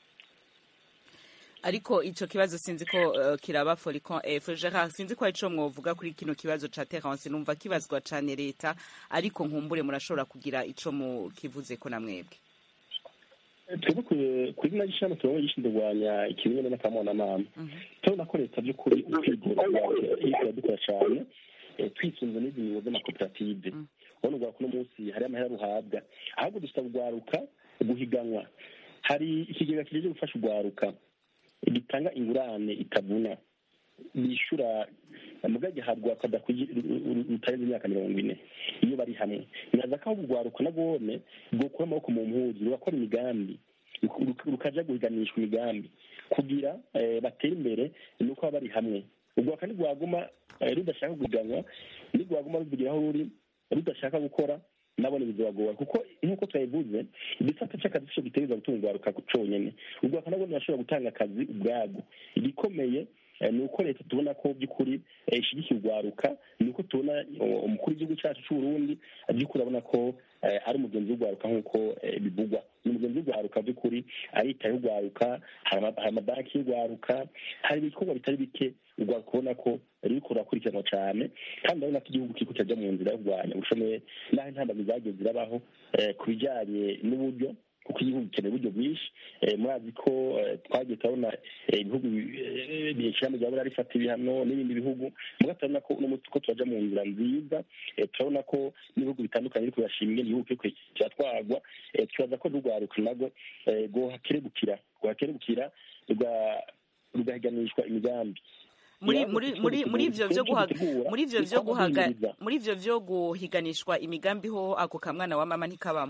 S1: ariko ico kibazo sinzi ko uh, kiraba foricon f gerard sinzi ko arico mwovuga kuri kino kibazo ca terence numva kibazwa cane leta ariko nkumbure murashobora kugira ico mukivuzeko na mwebwe
S4: twebwe kuri na gishami turabona gishinzwe kurwanya ikimenyane n'akamonamama turabona ko leta by'ukuri ikora dukora cyane eh, twisunze n'izi ngingo z'amakoperative ubona urwaruka uno munsi hari amahera ruhabwa ahubwo dusaba urwaruka guhiganwa hari ikigega kijeje gufasha urwaruka gitanga ingurane itavuna bishyura muga gihabwa rutarenze imyaka mirongo ine iyo bari hamwe biraza ko ahubwo urwaruka nagone rwokura amaboko mu mpuzu rugakora imigambi rukaja guhiganishwa imigambi kugira eh, batere imbere ni uko baba bari hamwe urwaruka ntirwaguma eh, rudashaka guhiganwa ntirwaguma ruvugira aho ruri rudashaka gukora nabone bizabagora kuko nk'uko twabivuze igisata cy'akazi cyo gitereza gutunga urwaruka conyene urwaruka nabwo rurashobora gutanga akazi ubwabwo igikomeye ni uko leta tubona ko by'ukuri ishyigikiye urwaruka ni uko tubona umukuru w'igihugu cyacu cy'uburundi by'ukuri abona ko ari umugenzi w'urwaruka nk'uko bivugwa ni umugenzi w'urwaruka by'ukuri aritaye urwaruka hari amabanki y'urwaruka hari ibikorwa bitari bike urwaruka ubona ko ruriko rurakurikiranwa cyane kandi urabona ko igihugu kiriko kirajya mu nzira yo kurwanya ubushomeri n'aho intambamyi zagiye zirabaho ku bijyanye n'uburyo kuko igihugu gikeneye uburyo bwinshi murazi ko twagiye turabona ibihugu ishyirahamwe rya burari rifata ibihano n'ibindi bihugu muga turabona ko uno munsi ko turaja mu nzira nziza turabona ko n'ibihugu bitandukanye biriko birashima ingene igihugu kiriko kiratwarwa twibaza ko n'urwaruka narwo rwohakerebukira rwohakerebukira rugahiganishwa imigambi
S1: muri muri muri muri ivyo vyo guhaga muri ivyo vyo guhaga muri ivyo vyo guhiganishwa imigambi ho ako kamwana wa mama ntikabamo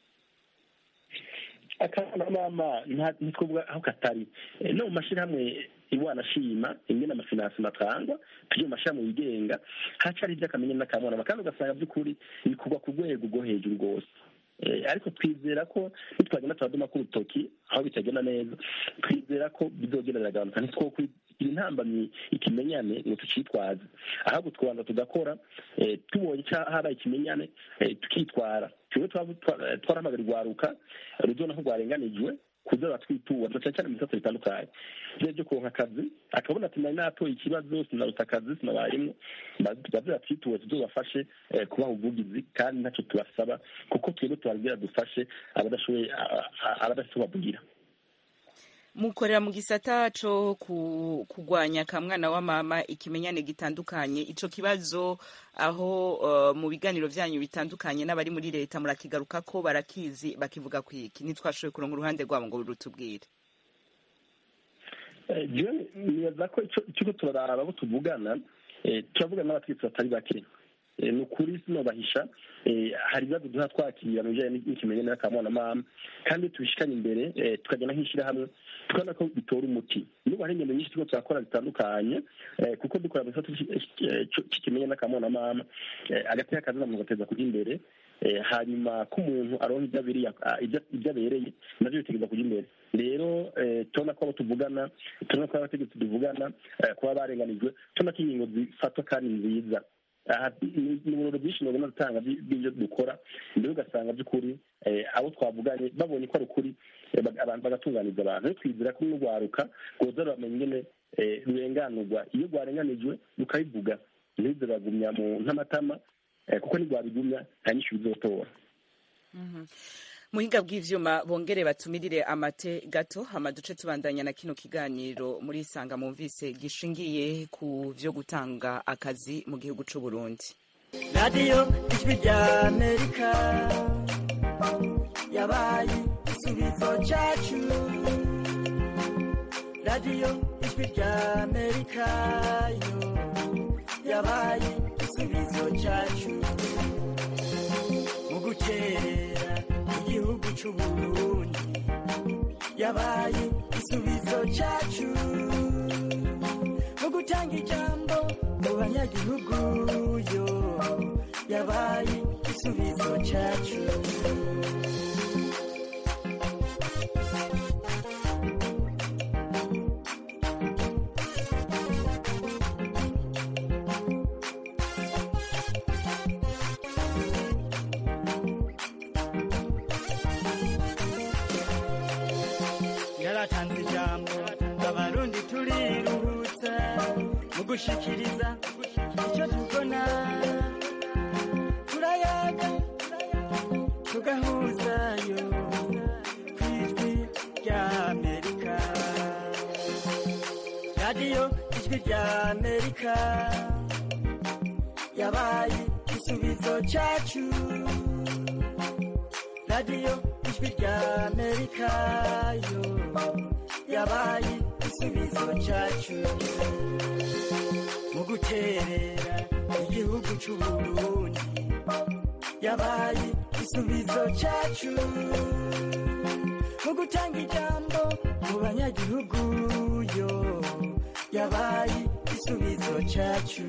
S4: akana mama ntitwubwa aho katari no mu mashyirahamwe iwana shima ingene amafinansi matangwa tujye mu mashyirahamwe yigenga hacari ivy'akamenye n'akamwana kandi ugasanga by'ukuri bikorwa ku rwego rwo hejuru rwose ariko twizera ko nitwagenda turaduma k'urutoki aho bitagenda neza twizera ko bizogenda biragabanuka ntitwokwigira intambamyi ikimenyane ngo tucitwaze ahubwo tukabanza tugakora tubonye habaye ikimenyane tukitwara twebwe twarahamagara urwaruka ruzona ko rwarenganijwe kuza batwitura cyane cyane mu bisata bitandukanye byo byo kuronka akazi akabona ati nari natoye ikibazo sinaruta akazi sinabayemwo baze batwituwe tuzobafashe kubaha ubuvugizi kandi ntacyo tubasaba kuko twebwe tubabwira dufashe abadashoboye abadafite bavugira
S1: mukorera mu gisata co kugwanya kamwana wa mama ikimenyane gitandukanye ico kibazo aho uh, mu biganiro vyanyu bitandukanye n'abari muri leta murakigaruka ko barakizi bakivuga kwiki ntitwashoboye kuronga uruhande rwabo ngo rutubwire
S4: jewe nibaza ko ikigo turaraba abo tuvugana turavugana n'abategetsi batari bake ni ukuri sinobahisha hari ibibazo duha twakira mu bijyanye n'ikimenyane n'akamwana mama kandi tubishikanye imbere tukagenda nk'ishyirahamwe tukabona ko bitora umuti n'ubu hari ingendo nyinshi turiko turakora zitandukanye kuko dukora mu gisata cy'ikimenyane n'akamwana mama agati y'akazi namuntu gateza kujya imbere hanyuma ko umuntu aronka ibyo abereye navyo bitegereza kujya imbere rero tubona ko abo tuvugana tubona ko abategetsi tuvugana kuba barenganijwe tubona ko ingingo zifatwa kandi nziza ni ibirori byinshi mubona dutanga by'ibyo dukora mbere ugasanga by'ukuri abo twavuganye babonye ko ari ukuri bagatunganiza abantu rero twizera ko n'urwaruka rwoza ruramenya ingene rurenganurwa iyo rwarenganijwe rukabivuga ntibize ruragumya mu ntamatama kuko ntirwabigumya nta nyinshi bizotora
S1: muhinga bw'ivyuma bongere batumirire amate gato hama duce tubandanya na kino kiganiro muri isanga mumvise gishingiye ku vyo gutanga akazi mu gihugu c'u Burundi
S12: radiyo ijwi rya amerika yabaye igisubizo cacu radiyo ijwi rya amerika yo yabaye igisubizo cacu mu gukerera igihugu c'uburundi yabaye igisubizo cacu mu gutanga ijambo mu banyagihugu yo yabaye igisubizo cacu yaratanze ijambo abarundi turiruhutsa mu gushikiriza icyo tubona turayaga tugahuzayo ku ijwi rya amerika radiyo ijwi rya amerika yabaye igisubizo cacu radiyo ijwi rya amerika yo yabaye igisubizo cacu mu guterera igihugu c'uburundi yabaye igisubizo cacu mu gutanga ijambo mu banyagihugu yo yabaye igisubizo cacu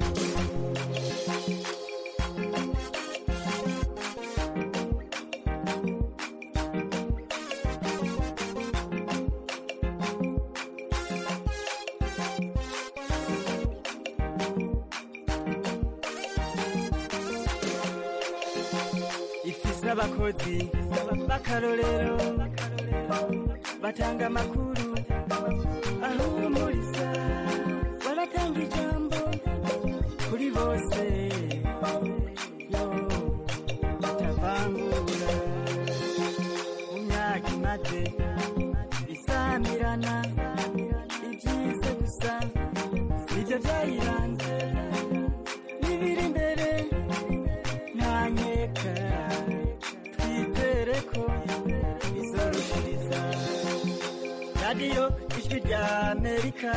S12: abakozi b'akarorero batanga amakuru ahumuriza baratanga ijambo kuri bose yo batavangura mu myaka imaze isamirana ibyiza gusa nibyo byayiranze n'ibiri imbere ntanyeka twizere ko izorushiriza radiyo ijwi rya amerika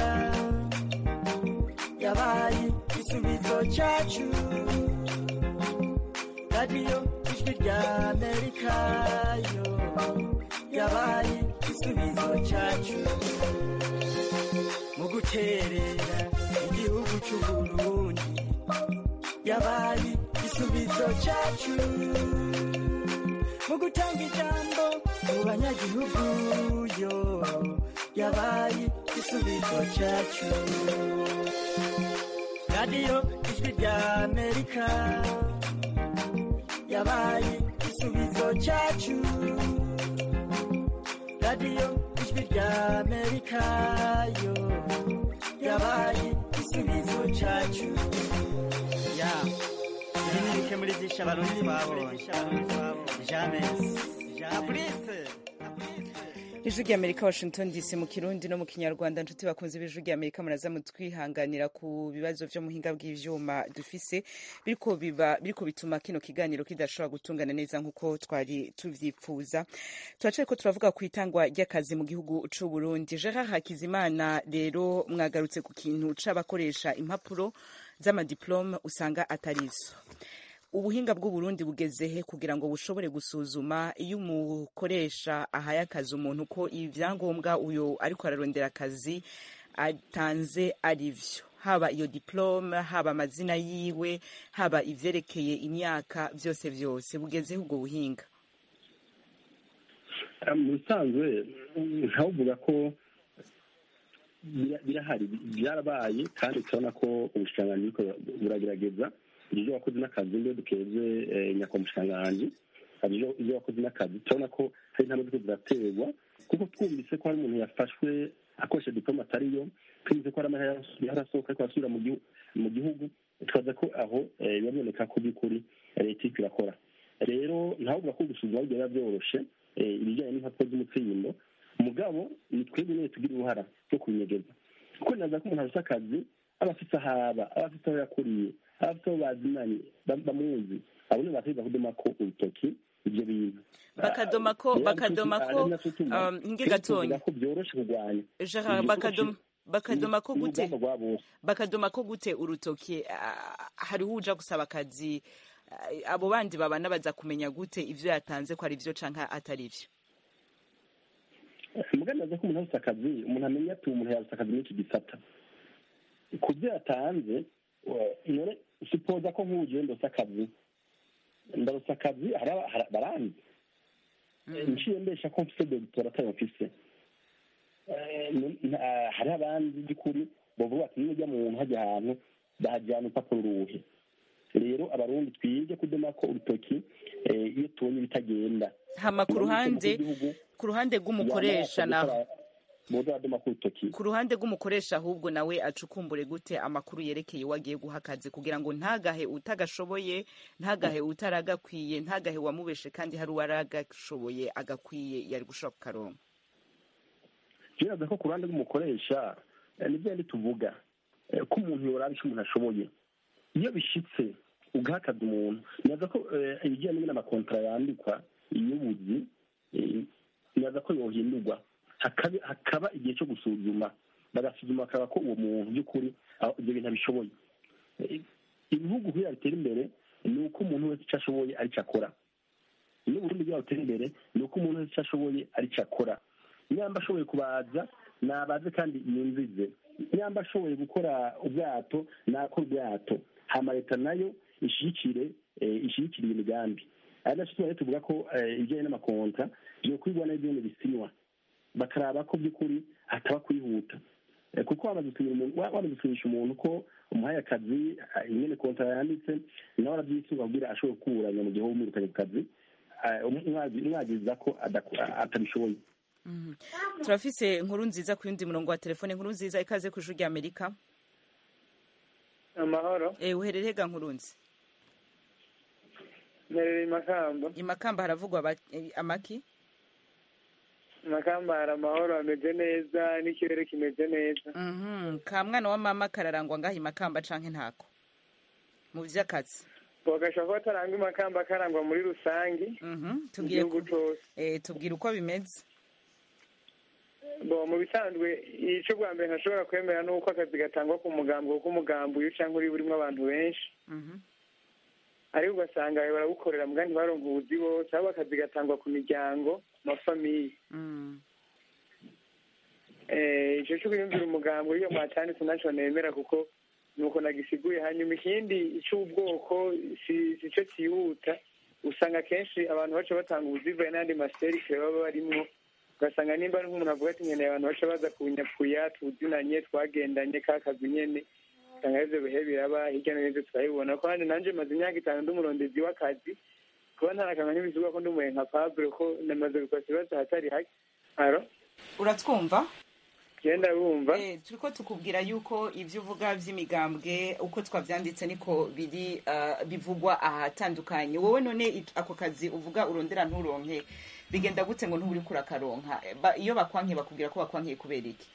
S12: yabaye igisubizo cyacu radiyo ijwi rya amerika yo yabaye igisubizo cyacu mu guterera igihugu cy'uburundi yabaye igisubizo cyacu mu gutanga ijambo mu banyagihugu yo yabaye igisubizo cyacu radiyo ijwi rya amerika yabaye igisubizo cyacu radiyo ijwi rya amerika yo yabaye igisubizo cyacu ya ibi ni bike muri byinshi abarundi twabonye jamesi abrise
S1: ijwi rya amerika washington dc mu kirundi no mu kinyarwanda nshuti bakunze b'ijwi rya amerika muraza mutwihanganira ku bibazo vyo muhinga bw'ivyuma dufise biriko biba biriko bituma kino kiganiro kidashobora gutungana neza nk'uko twari tuvyipfuza turacariko turavuga ku itangwa ry'akazi mu gihugu c'u burundi gerard hakizimana rero mwagarutse ku kintu c'abakoresha impapuro z'amadiplome usanga atarizo ubuhinga bw'uburundi bugeze he kugira ngo bushobore gusuzuma iyo umukoresha ahaye akazi umuntu ko ibyangombwa uyo ariko ararondera akazi atanze ari vyo haba iyo diplome haba amazina yiwe haba ivyerekeye imyaka vyose vyose bugezeho ubwo buhinga
S4: mu bisanzwe ntavuga ko bira- birahari byarabaye kandi turabona ko ubushikiranganji buriko buragerageza ibyo wakoze n'akazi mbere dukeze nyakomushikiranganji hari ibyo- ibyo wakoze n'akazi turabona ko hari intambwe ziriko ziraterwa kuko twumvise ko hari umuntu yafashwe akoresha diplome atariyo twumvise ko hari amahera yarasohoka ariko arasubira mu gihu- mu gihugu twaza ko aho eh, biba biboneka ko by'ukuri eh, leta iriko irakora rero ntavuga ko gusuzuma biba byoroshe eh, ibijyanye n'impapuro z'umutsindo mugabo ni twebwe nyine tugira uruhara rwo kubinyegeza kuko naza ko umuntu afite akazi aba afite aho aba aba afite aho yakuriye aba afite aho bazinanye ba- bamuzi abo nibo bategeza kudoma ko urutoki ibyo bintu
S1: bakadoma ko bakadoma ko um, nge gatonya
S4: ko byoroshe kurwanya
S1: Gerard bakadoma bakadoma ko gute
S4: urugamba rwa bose
S1: bakadoma ko gute urutoki ah, hariho uja gusaba akazi ah, abo bandi babana baza kumenya gute ivyo yatanze ko ari vyo canke atari vyo
S4: mugaragaza ko umuntu afite akazi umuntu amenya ati umuntu yabuze akazi muri iki gisata ku byo yatanze wa- none sipoza ko nk'ubu ndose akazi ndarose akazi hari aba- hari- baranzi nciye mbesha ko mfise dogitora atayo mfise Eh, n- nta- hari abandi by'ukuri bavuga bati niba ujya mu hajya ahantu bahajyana urupapuro uruhe rero abarundi twige kudoma ko urutoki eh, iyo tubonye ibitagenda
S1: hama ku ruhande ku ruhande rw'umukoresha naho
S4: boza badoma ko urutoki
S1: ku ruhande rw'umukoresha ahubwo nawe acukumbure gute amakuru yerekeye uwo agiye guha akazi kugira ngo ntagahe utagashoboye ntagahe utaragakwiye ntagahe uwamubeshe kandi hari uwaragashoboye agakwiye yari gushobora kukaronka
S4: biraza ko ku ruhande rw'umukoresha eh, ni bya tuvuga eh, ko umuntu yoraba icyo umuntu ashoboye iyo bishitse ugaha akazi umuntu nyaza ko eh, ibijyanye n'amakontara yandikwa y'ubuzi eh, nyaza ko yohindurwa hakaba hakaba igihe cyo gusuzuma bagasuzuma bakaba ko uwo muntu by'ukuri aho ibyo bintu abishoboye Eh, ibihugu kugira bitera imbere ni uko umuntu wese icyo ashoboye aricyo akora iyo uburundi bwaba butera imbere ni uko umuntu wese icyo ashoboye aricyo akora nyamba ashoboye kubaza nabaze kandi yumvize nyamba ashoboye gukora ubwato nakora ubwato hama leta nayo ishigikire eh, ishigikire iyo migambi ari nacyo tuba tuvuga ko eh, ibijyanye n'amakonta byokwigwa n'ibindi bisinywa bakaraba ko by'ukuri hataba kwihuta Eh, kuko wamaze gusinyira umuntu wa- wamaze gusinyisha umuntu ko umuhaye akazi ah, ingene kontra yanditse nawe arabyisunga kugira ashobore kuburanya mu gihe wumwirukanye ku kazi eh, umwazi- umwagiriza ko adaku- atabishoboye
S1: Mhm. turafise inkuru nziza ku yundi murongo wa telefone inkuru nziza ikaze ku ijuru rya amerika
S13: amahoro
S1: eh uherereye ga nkurunzi
S13: mperereye imakamba
S1: imakamba haravugwa aba- eh, amaki
S13: imakamba hari amahoro ameze neza n'ikirere kimeze neza
S1: Mhm. ka mwana wa mama kararangwa ngaho imakamba canke ntako mu vy'akazi
S13: bogashobora kuba atarangwa imakamba akarangwa muri rusange
S1: Mhm.
S13: mu
S1: tubwire
S13: gihugu
S1: ku-
S13: cose
S1: eh tubwire uko bimeze
S13: bo mu bisanzwe ico bwa mbere ntashobora kwemera n'uko akazi gatangwa ku mugambi kuko umugambi uyu canke uri burimwo abantu benshi
S1: Mhm.
S13: ariko ugasanga barawukorera muga ntibaronka ubuzi bose ahubwo akazi gatangwa ku miryango amafamiye
S1: Mm.
S13: Eh, ico co kwiyumvira umugambi w'iyo mwatanditse naco nemera kuko nuko nagisiguye hanyuma ikindi c'ubwoko si si co cihuta usanga kenshi abantu baca batanga ubuzivaye n'ayandi maserikare baba barimwo ugasanga nimba ari nk'umuntu avuga ati nkeneye abantu baca baza kunyapuya tuzinanye twagendanye ka kazi nyene usanga arivyo bihe biraba hirya no hino turabibona ko handi nanje maze imyaka itanu ndi umurondezi w'akazi kuba ntarakanga nk'ibisubizo ko ndi umuhe nka pabure ko namaze gukora ikibazo hatari hake aro
S1: uratwumva
S13: genda bumva
S1: Eh, turiko tukubwira yuko ivyo uvuga vy'imigambwe uko twavyanditse niko biri uh, bivugwa ahatandukanye wowe none it- ako kazi uvuga urondera nturonke bigenda gute ngo ntuburi kurakaronka Eh, ba- iyo bakwankiye bakubwira ko bakwankiye kubera iki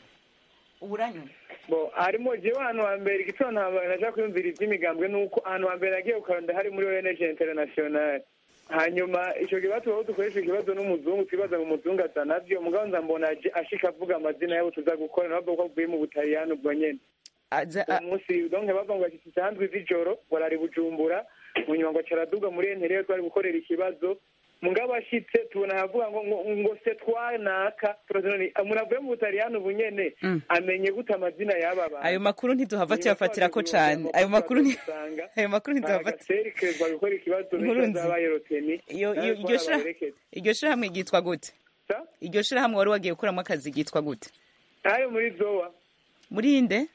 S1: uburanyuma
S13: bo harimo jewe ahantu hambere igitondo hambere naja kwiyumvira ivy'imigambwe nuko ahantu hambere nagiye kukaronda hari muri ONG international hanyuma ico kibazo aho dukoresha ikibazo n'umuzungu twibaza ngo umuzungu aza navyo mugabo nza mbona aje ashika avuga amazina yabo tuza gukora nabo ko avuye mu butaliyani ubwo nyene uwo munsi donc bava ngo ashitse isanzwe z'ijoro ngo arari bujumbura mu nyuma ngo acaraduga muri entere twari gukorera ikibazo mugabo ashitse tubona havuga ngo ngo ngo se twanaka turazi none umuntu avuye mu butaliyani ubu nyene
S1: Mm.
S13: amenye gute amazina y'aba bantu
S1: ayo makuru ntiduhava
S13: Nyuma
S1: tuyafatirako
S13: twaje
S1: cane
S13: kurondera
S1: ayo makuru ni
S13: dusanga
S1: ayo makuru ntituhava
S13: agaserekezwa gukora ikibazo
S1: Inkuru
S13: benshi
S1: nzi-
S13: bazabaye roteni
S1: iyo
S13: nawe
S1: iyo-
S13: ko
S1: iryo shira-
S13: arabaherekeza.
S1: iryo shirahamwe ryitwa gute
S13: Sa?
S1: iryo shirahamwe wari wagiye gukoramo akazi ryitwa gute
S13: ayo muri zowa
S1: muri inde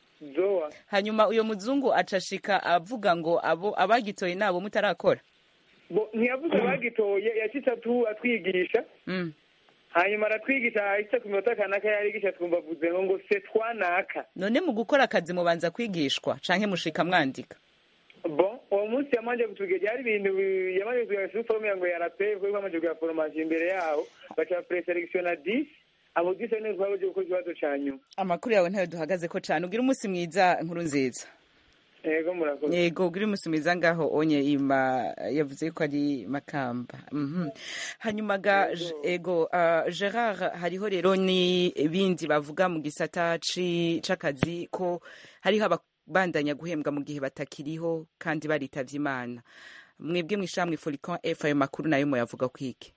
S13: zowa
S1: hanyuma uyo muzungu acashika avuga ngo abo abagitoye nabo mutarakora
S13: bo ntiyavuze bagitoye yashitse atu atwigisha
S1: Mm.
S13: hanyuma aratwigisha ahise ku minota kanaka yarigisha twumva avuze ngo ngo se twanaka
S1: none mu gukora akazi mubanza kwigishwa canke mushika mwandika
S13: bon uwo munsi yamanje kutugera hari ibintu bi- yamanje kutugera sur forme ngo yarape kuko yamanje kugira formation imbere yaho baca preselection 10 abo 10 ni twaba gukora ikibazo ca nyuma
S1: amakuru yawe ntayo duhagaze ko cane ugira umunsi mwiza nkuru nziza
S13: yego murakoze
S1: yego ugira umunsi mwiza ngaho onye ima yavuze yuko ari makamba Mhm. hanyuma ga J- ego uh, gerard hariho rero n'ibindi bavuga mu gisata ci- c'akazi ko hariho ababandanya guhembwa mu gihe batakiriho kandi baritavye imana mwebwe mw'ishamwe folican f ayo makuru nayo muyavuga kwiki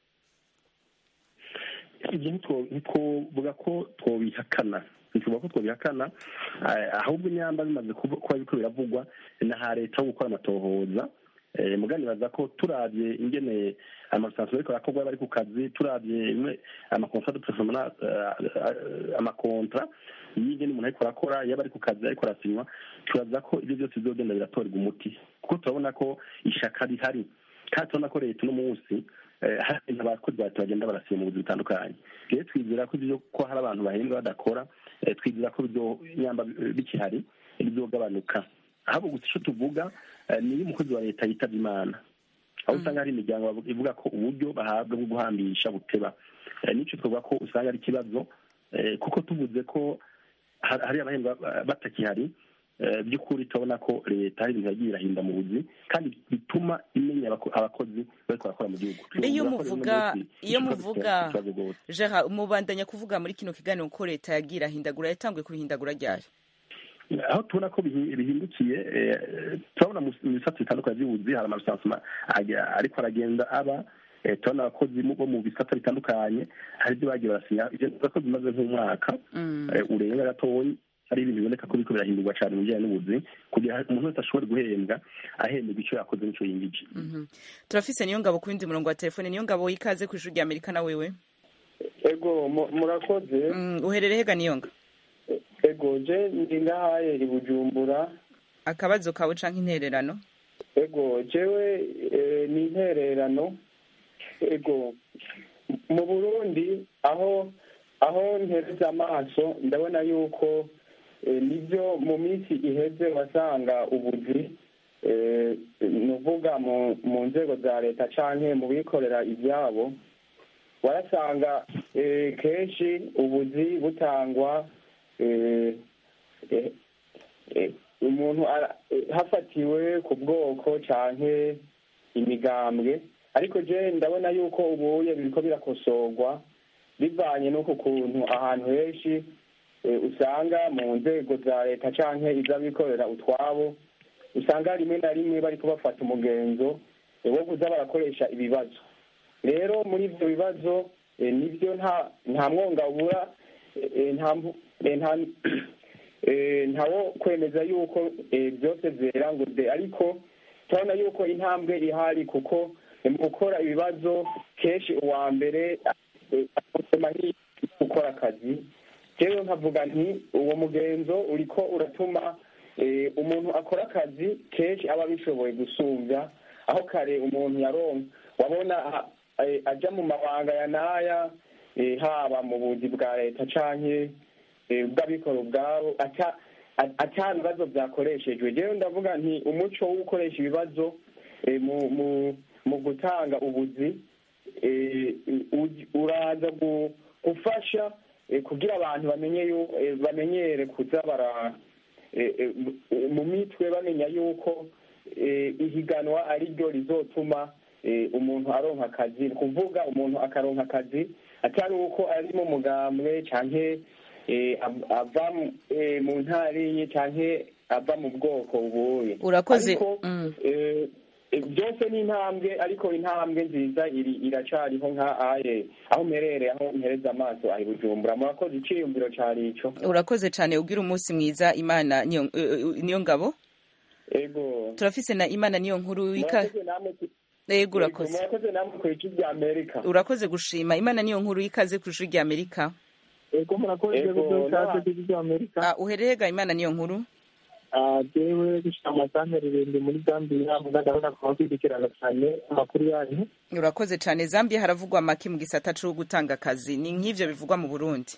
S4: ibyo ntitwo- ntitwovuga ko twobihakana ntituvuga ko twobihakana eh, ahubwo inyamba bimaze kuba kuba biriko biravugwa na ha leta ho gukora amatohoza Eh, muganibaza ko turavye ingene amasansiyo ariko arakorwa bari ku kazi turavye imwe amakontra de performance amakontra y'ingene umuntu ariko arakora yaba ari ku kazi ariko arasinywa turaza ko ibyo byose bizogenda biratorerwa umuti kuko turabona ko ishaka rihari kandi turabona ko leta uno munsi eh, hari ibintu abakozi ba leta bagenda barasinya mu buzi butandukanye rero twizera ko ibyo ko hari abantu bahembwa badakora eh, twizera ko ibyo nyamba bikihari bizogabanuka ahubwo gusa icyo tuvuga eh, ni iyo umukozi wa leta yitavye imana aho usanga hari imiryango bavuga- ivuga ko uburyo bahabwa bwo guhambisha buteba Eh, n'icyo twavuga ko usanga ari ikibazo eh, kuko tuvuze ko har- hari abahembwa ba- batakihari eh, by'ukuri turabona ko leta hari ibintu yagiye irahinda mu buzi kandi bituma imenya abako- abakozi bariko barakora mu gihugu
S1: mbe iyo
S4: Tuvuga ko rero uno
S1: muvuga
S4: munsi
S1: iyo
S4: ikibazo
S1: muvuga
S4: ikibazo rwose.
S1: gerard mubandanya kuvuga muri kino kiganiro ko leta yagira hindagura yatanguye kubihindagura ryari
S4: aho tubona ko bihi- bihindukiye eh, turabona mu mu bisata bitandukanye by'ubuzi hari amarusansuma ariko aragenda aba eh, turabona abakozi mu- bo mu bisata bitandukanye hari ibyo bagiye barasinya ibyo bivuga ko bimaze nk'umwaka eh, urenga gatoyi hari ibintu biboneka ko biriko birahindurwa cyane mu bijyanye n'ubuzi kugira ngo umuntu wese ashobore guhembwa ahembwa icyo yakoze n'icyo yingije
S1: Mhm. turafise niyo ngabo ku wundi murongo wa telefone niyo ngabo ikaze ku ishuri rya amerika na wewe
S14: ego mu- murakoze
S1: Mm, uherereye hega niyo nga
S14: ego je ndi ngahaye i bujumbura
S1: akabazo kawe canke intererano
S14: ego jewe eh, ni intererano ego mu burundi aho aho ntereza amaso ndabona yuko eh, nibyo mu minsi iheze wasanga ubuzi eh, ni uvuga mu mu nzego za leta canke mu bikorera ivyabo warasanga eh, kenshi ubuzi butangwa eh, eh, eh, umuntu ara- eh, hafatiwe ku bwoko canke imigambwe ariko je ndabona yuko ubuye biriko birakosorwa bivanye n'uko kuntu ahantu henshi eh, usanga mu nzego za leta canke iz'abikorera utwabo usanga rimwe na rimwe bariko bafata umugenzo eh, wo kuza barakoresha ibibazo rero muri ivyo bibazo eh, nivyo nta nta mwonga ubura eh, eh, nta mvu- eh, nta eh, ntawo kwemeza yuko eh, byose vyera ngo de ariko turabona yuko intambwe ihari kuko eh, mu gukora ibibazo kenshi uwa mbere eh, akusema gukora akazi rero nkavuga nti uwo mugenzo uriko uratuma eh, umuntu akora akazi kenshi aba abishoboye gusumbya aho kare umuntu yaronka wabona a- eh, aja mu mabanga ya naya eh, haba mu buzi bwa leta canke eh, bw'abikora ubwabo ata a- ata bibazo vyakoreshejwe rero ndavuga nti umuco wo gukoresha ibibazo eh, mu mu mu gutanga ubuzi eh, uj- uraza gu- gufasha eh, kugira abantu bamenye yu- eh, bamenyere kuza bara eh, eh, mu- mu mitwe bamenya yuko eh, ihiganwa ari ryo rizotuma eh, umuntu aronka akazi ni kuvuga umuntu akaronka akazi atari uko ari mu mugambwe canke eh, av- ava mu- eh, mu ntariye canke ava mu bwoko bubuye
S1: Urakoze.
S14: ariko
S1: Mm.
S14: eh, eh, byose ni intambwe ariko intambwe nziza iri iracariho nka aye aho mperere aho mpereza amaso ahi bujumbura murakoze iciyumviro cari ico
S1: urakoze cyane ugira umunsi mwiza imana niyo eh, eh, niyo ngabo
S14: ego
S1: turafise na imana niyo nkuru wika
S14: murakoze namwe ku-
S1: yego
S14: Ego,
S1: urakoze
S14: murakoze namwe ku ijwi rya amerika
S1: urakoze gushima imana niyo nkuru y'ikaze ku ijwi rya amerika
S15: ego murakoze
S14: Ego,
S15: gutyo
S14: na-
S15: ikaze ku ijwi rya amerika
S1: Ah, uherehega imana niyo nkuru
S15: Ah, jewe gushika amasantere irindwi muri zambia muga ndabona kuba kwidikirana cyane amakuru yanyu
S1: urakoze cyane zambia haravugwa make mu gisata co gutanga akazi ni nk'ivyo bivugwa mu burundi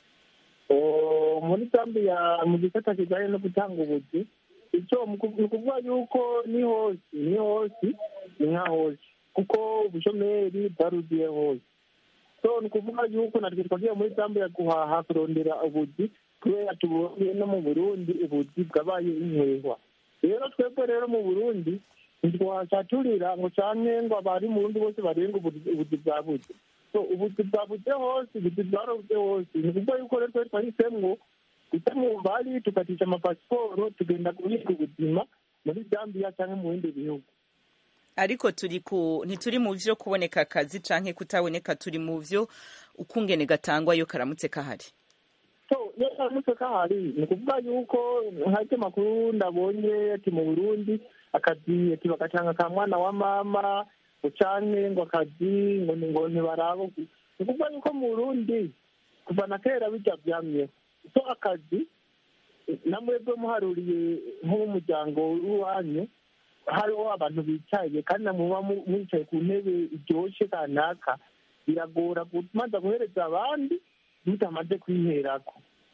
S15: Oh, muri zambia mu gisata kijanye no gutanga ubuzi icyo mu ku- ni ukuvuga yuko ni hose ni hose ni nka hose kuko ubushomeri bwaruzuye hose so ni ukuvuga yuko natwe twagiye muri zambia guhaha kurondera ubuzi kubera tubonye no mu burundi ubuzi bwabaye inkwehwa rero twebwe rero mu burundi ntitwacaturira ngo canke ngo abari mu burundi bose barenga ubuzi ubuzi bwabuze so ubuzi bwabuze hose ubuzi bwarobuze hose ni ukuvuga yuko rero twari twahisemwo guca mu bari tukatisha amapasiporo tugenda guhiga ubuzima muri zambia canke mu bindi bihugu
S1: ariko turi ku ntituri mu vyo kuboneka akazi canke kutaboneka turi mu vyo ukungene gatangwa yo karamutse kahari
S15: so iyo karamutse kahari ni ukuvuga yuko nk'ayo makuru ndabonye ati mu burundi akazi ati bagatanga ka mwana wa mama ngo canke ngo akazi ngo ni ngo ntibarabo ni ukuvuga yuko mu burundi kuva na kera bijya vyamyeho so akazi namwebwe muharuriye nk'umuryango w'iwanyu hariho abantu bicaye kandi namuba mwicaye ku ntebe iryoshe kanaka biragora kumaza guhereza abandi mutamaze kwiherako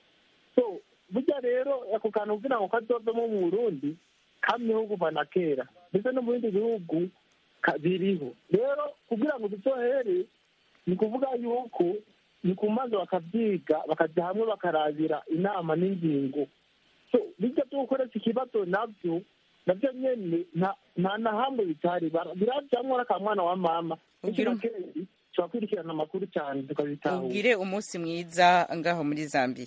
S15: so burya rero ako kantu kugira ngo kazovemo mu burundi kamyeho kuva na kera ndetse no mu bindi bihugu ka- biriho rero kugira ngo bizohere ni kuvuga yuko ni kumaze bakavyiga bakaja hamwe bakarabira inama n'ingingo so bijya byo gukoresha ikibazo navyo navyo nyene nta nta na hamwe bitari bara- birajamwo n'akamwana wa mama
S1: Ugira um-
S15: kenshi turakurikirana amakuru cyane tukabitahura
S1: ugire umunsi mwiza ngaho muri zambia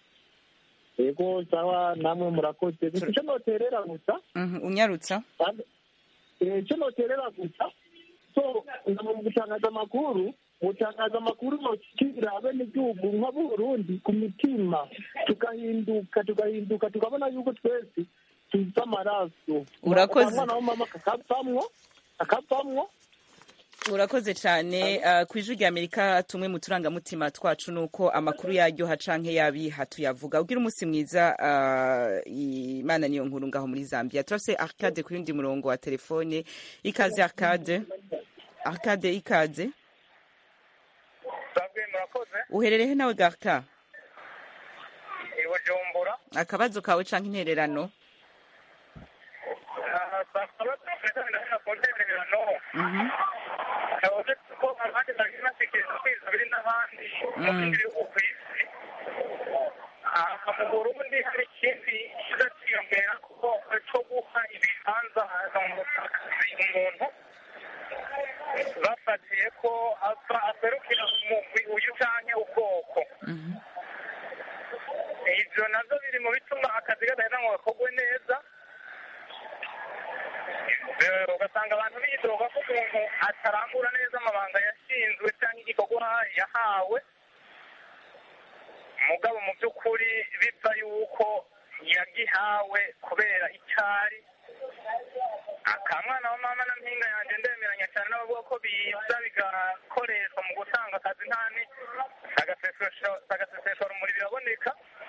S15: yego sawa namwe murakoze gusa icyo noterera gusa
S1: Mhm, unyarutsa
S15: kandi, eh, icyo noterera gusa so mu gutangaza amakuru gutangaza amakuru nokikira abenegihugu nk'aburundi ku mitima tugahinduka tugahinduka tukabona yuko twese tuzi amaraso
S1: Urakoze.
S15: umwana w'umama kakavamwo kakavamwo
S1: urakoze cyane uh, ku ijwi rya amerika tumwe mu turangamutima twacu ni uko amakuru yaryoha canke yabiha tuyavuga ugira umunsi mwiza uh, imana niyo nkuru ngaho muri zambia turafise arcade ku yundi murongo wa telefone ikaze arcade arcade ikaze
S16: murakoze
S1: uherereye nawe garka
S16: i bujumbura
S1: akabazo kawe canke intererano
S16: bakaba tukaganira ku ntererano uretse ko abandi bagiye batekereza kwiza biri n'abandi mu bindi bihugu ku isi aha mu burundi hari ikindi kiza kiyongera kuko cyo guha ibibanza mu butaka umuntu bafatiye ko ava aserukira umugwi uyu canke ubwoko ivyo navyo biri mu bituma akazi kadahera ngo gakorwe neza Eh, ugasanga abantu bidoga ko umuntu atarangura neza amabanga yashinzwe cyangwa igikorwa yahawe mugabo mu by'ukuri biva yuko yagihawe kubera icyari akamwana wa mama na mpinga yanjye ndemeranya cyane n'abavuga ko biza bigakoreshwa mu gutanga akazi ntani agaseseshora umuriro biraboneka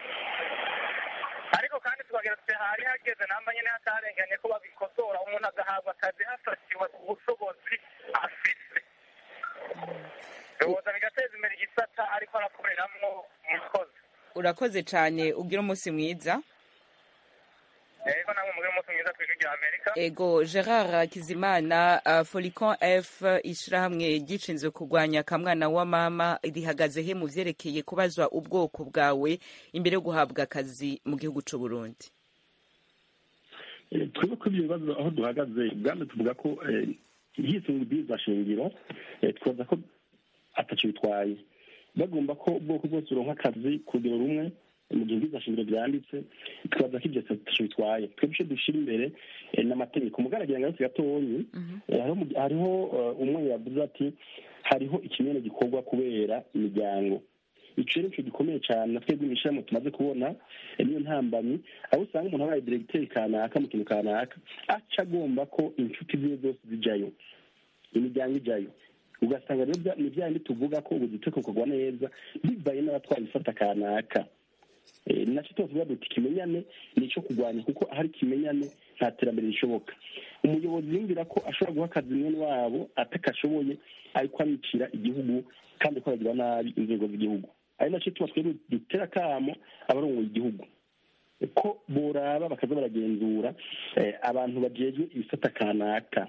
S16: ariko kandi tukagira tuti hari hageze namba nyine hatarenganye ko babikosora umuntu agahabwa akazi hafatiwe ku bushobozi afite bihuza bigateza imbere igisata ariko arakoreramwo umukozi
S1: urakoze cane ugira umunsi mwiza
S16: ego namwe mugire umunsi mwiza kw'ijwi rya amerika
S1: ego gerard kizimana uh, folicon f ishirahamwe ryishinzwe kurwanya akamwana wa mama rihagaze he mu vyerekeye kubazwa ubwoko bwawe imbere yo guhabwa akazi mu gihugu c'u burundi
S4: Eh, twebwe kuri ibyo bibazo aho duhagaze ubwambe tuvuga ko eh, hisunga ibwirizwa shingiro eh, twaza ko ataco bitwaye bagomba ko ubwoko bwose buronka akazi ku rugero rumwe mu gihe ibwirizwa shingiro vyanditse twaza ko ivyo ataco bitwaye twebwe ico dushira imbere eh, n'amategeko mugaragira ngo yose gatonyi eh, hariho mu- hariho eh, umwe yavuze ati hariho ikinyene gikorwa kubera imiryango ico rero nico gikomeye cane na twebwe mw'ishirahamwe tumaze kubona eh, niyo ntambamyi aho usanga umuntu abaye diregiteri kanaka mu kintu kanaka aca agomba ko inshuti ziwe zose zijayo imiryango ijayo ugasanga rero bya- ni bya bindi tuvuga ko ubuzite bukorwa neza bivaye n'abatwara ifata kanaka Eh, ni nacyo tuvuga duti ikimenyane ni icyo kurwanya kuko ahari ikimenyane nta terambere rishoboka umuyobozi yumvira ko ashobora guha akazi mwene wabo atakashoboye ariko abicira igihugu kandi ko aragira nabi inzego z'igihugu ari nacyo tuba twebwe dutera akamo abarongoye igihugu ko boraba bakaza baragenzura eh, abantu bajejwe ibisata kanaka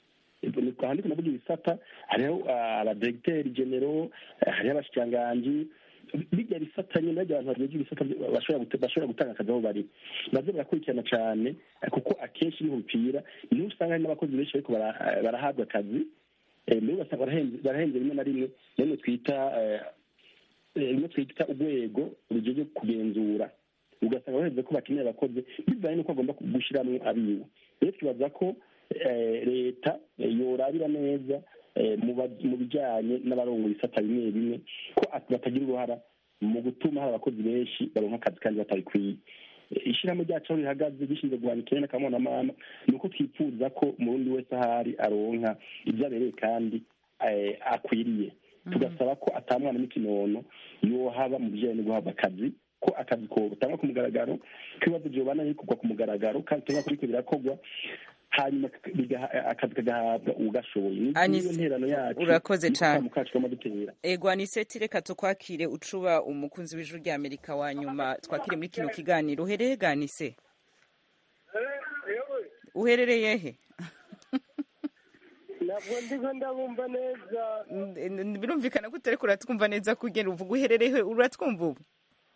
S4: aha ndiko navuga ibisata hariho ah, abadiregiteri genero eh, hariho abashikiranganji bijya bisata nyine bajya abantu bajejwe ibisata byo- bashobora gute- bashobora gutanga akazi aho bari baze barakurikirana cyane eh, kuko akenshi niho bipfira niho usanga hari n'abakozi benshi bariko bara- eh, barahabwa akazi eh, mbere ugasanga barahenze barahenze rimwe na rimwe rimwe twita eh, eh, rimwe twita urwego rujeje kugenzura ugasanga baheze ko bakeneye abakozi bivaye n'uko agomba gushyiramo abiwe rero twibaza ko eh, leta eh, yorabira neza eh, mu ba- mu bijyanye n'abarongo ibisata bimwe bimwe ko at- batagira uruhara mu gutuma hari abakozi benshi baronka akazi kandi batabikwiye Eh, ishyirahamwe ryacu aho rihagaze gishinzwe guhana ikirere n'akamwana mama ni uko twifuza ko umurundi wese ahari aronka ibyo abereye kandi eh, akwiriye tugasaba ko atamwana n'ikinono yohaba mu bijyanye no guhabwa akazi ko akazi ko butangwa ku mugaragaro ko ibibazo byobana bikorwa ku mugaragaro kandi tuba kuriko birakorwa hanyuma bigaha- akazi kagahabwa ugashoboye Ni-
S1: Anis,
S4: niyo nterano yacu
S1: urakoze
S4: niko
S1: cane.
S4: kamo kacu kama dutera
S1: ego aniseti reka tukwakire ucuba umukunzi w'ijuru rya amerika wa nyuma twakire muri kino kiganiro uhereye ganise uherereye he
S17: ntabwo ndiko ndabumva neza
S1: N- n- birumvikana ko utariko uratwumva neza kugera uvuga uherereye he uratwumva ubu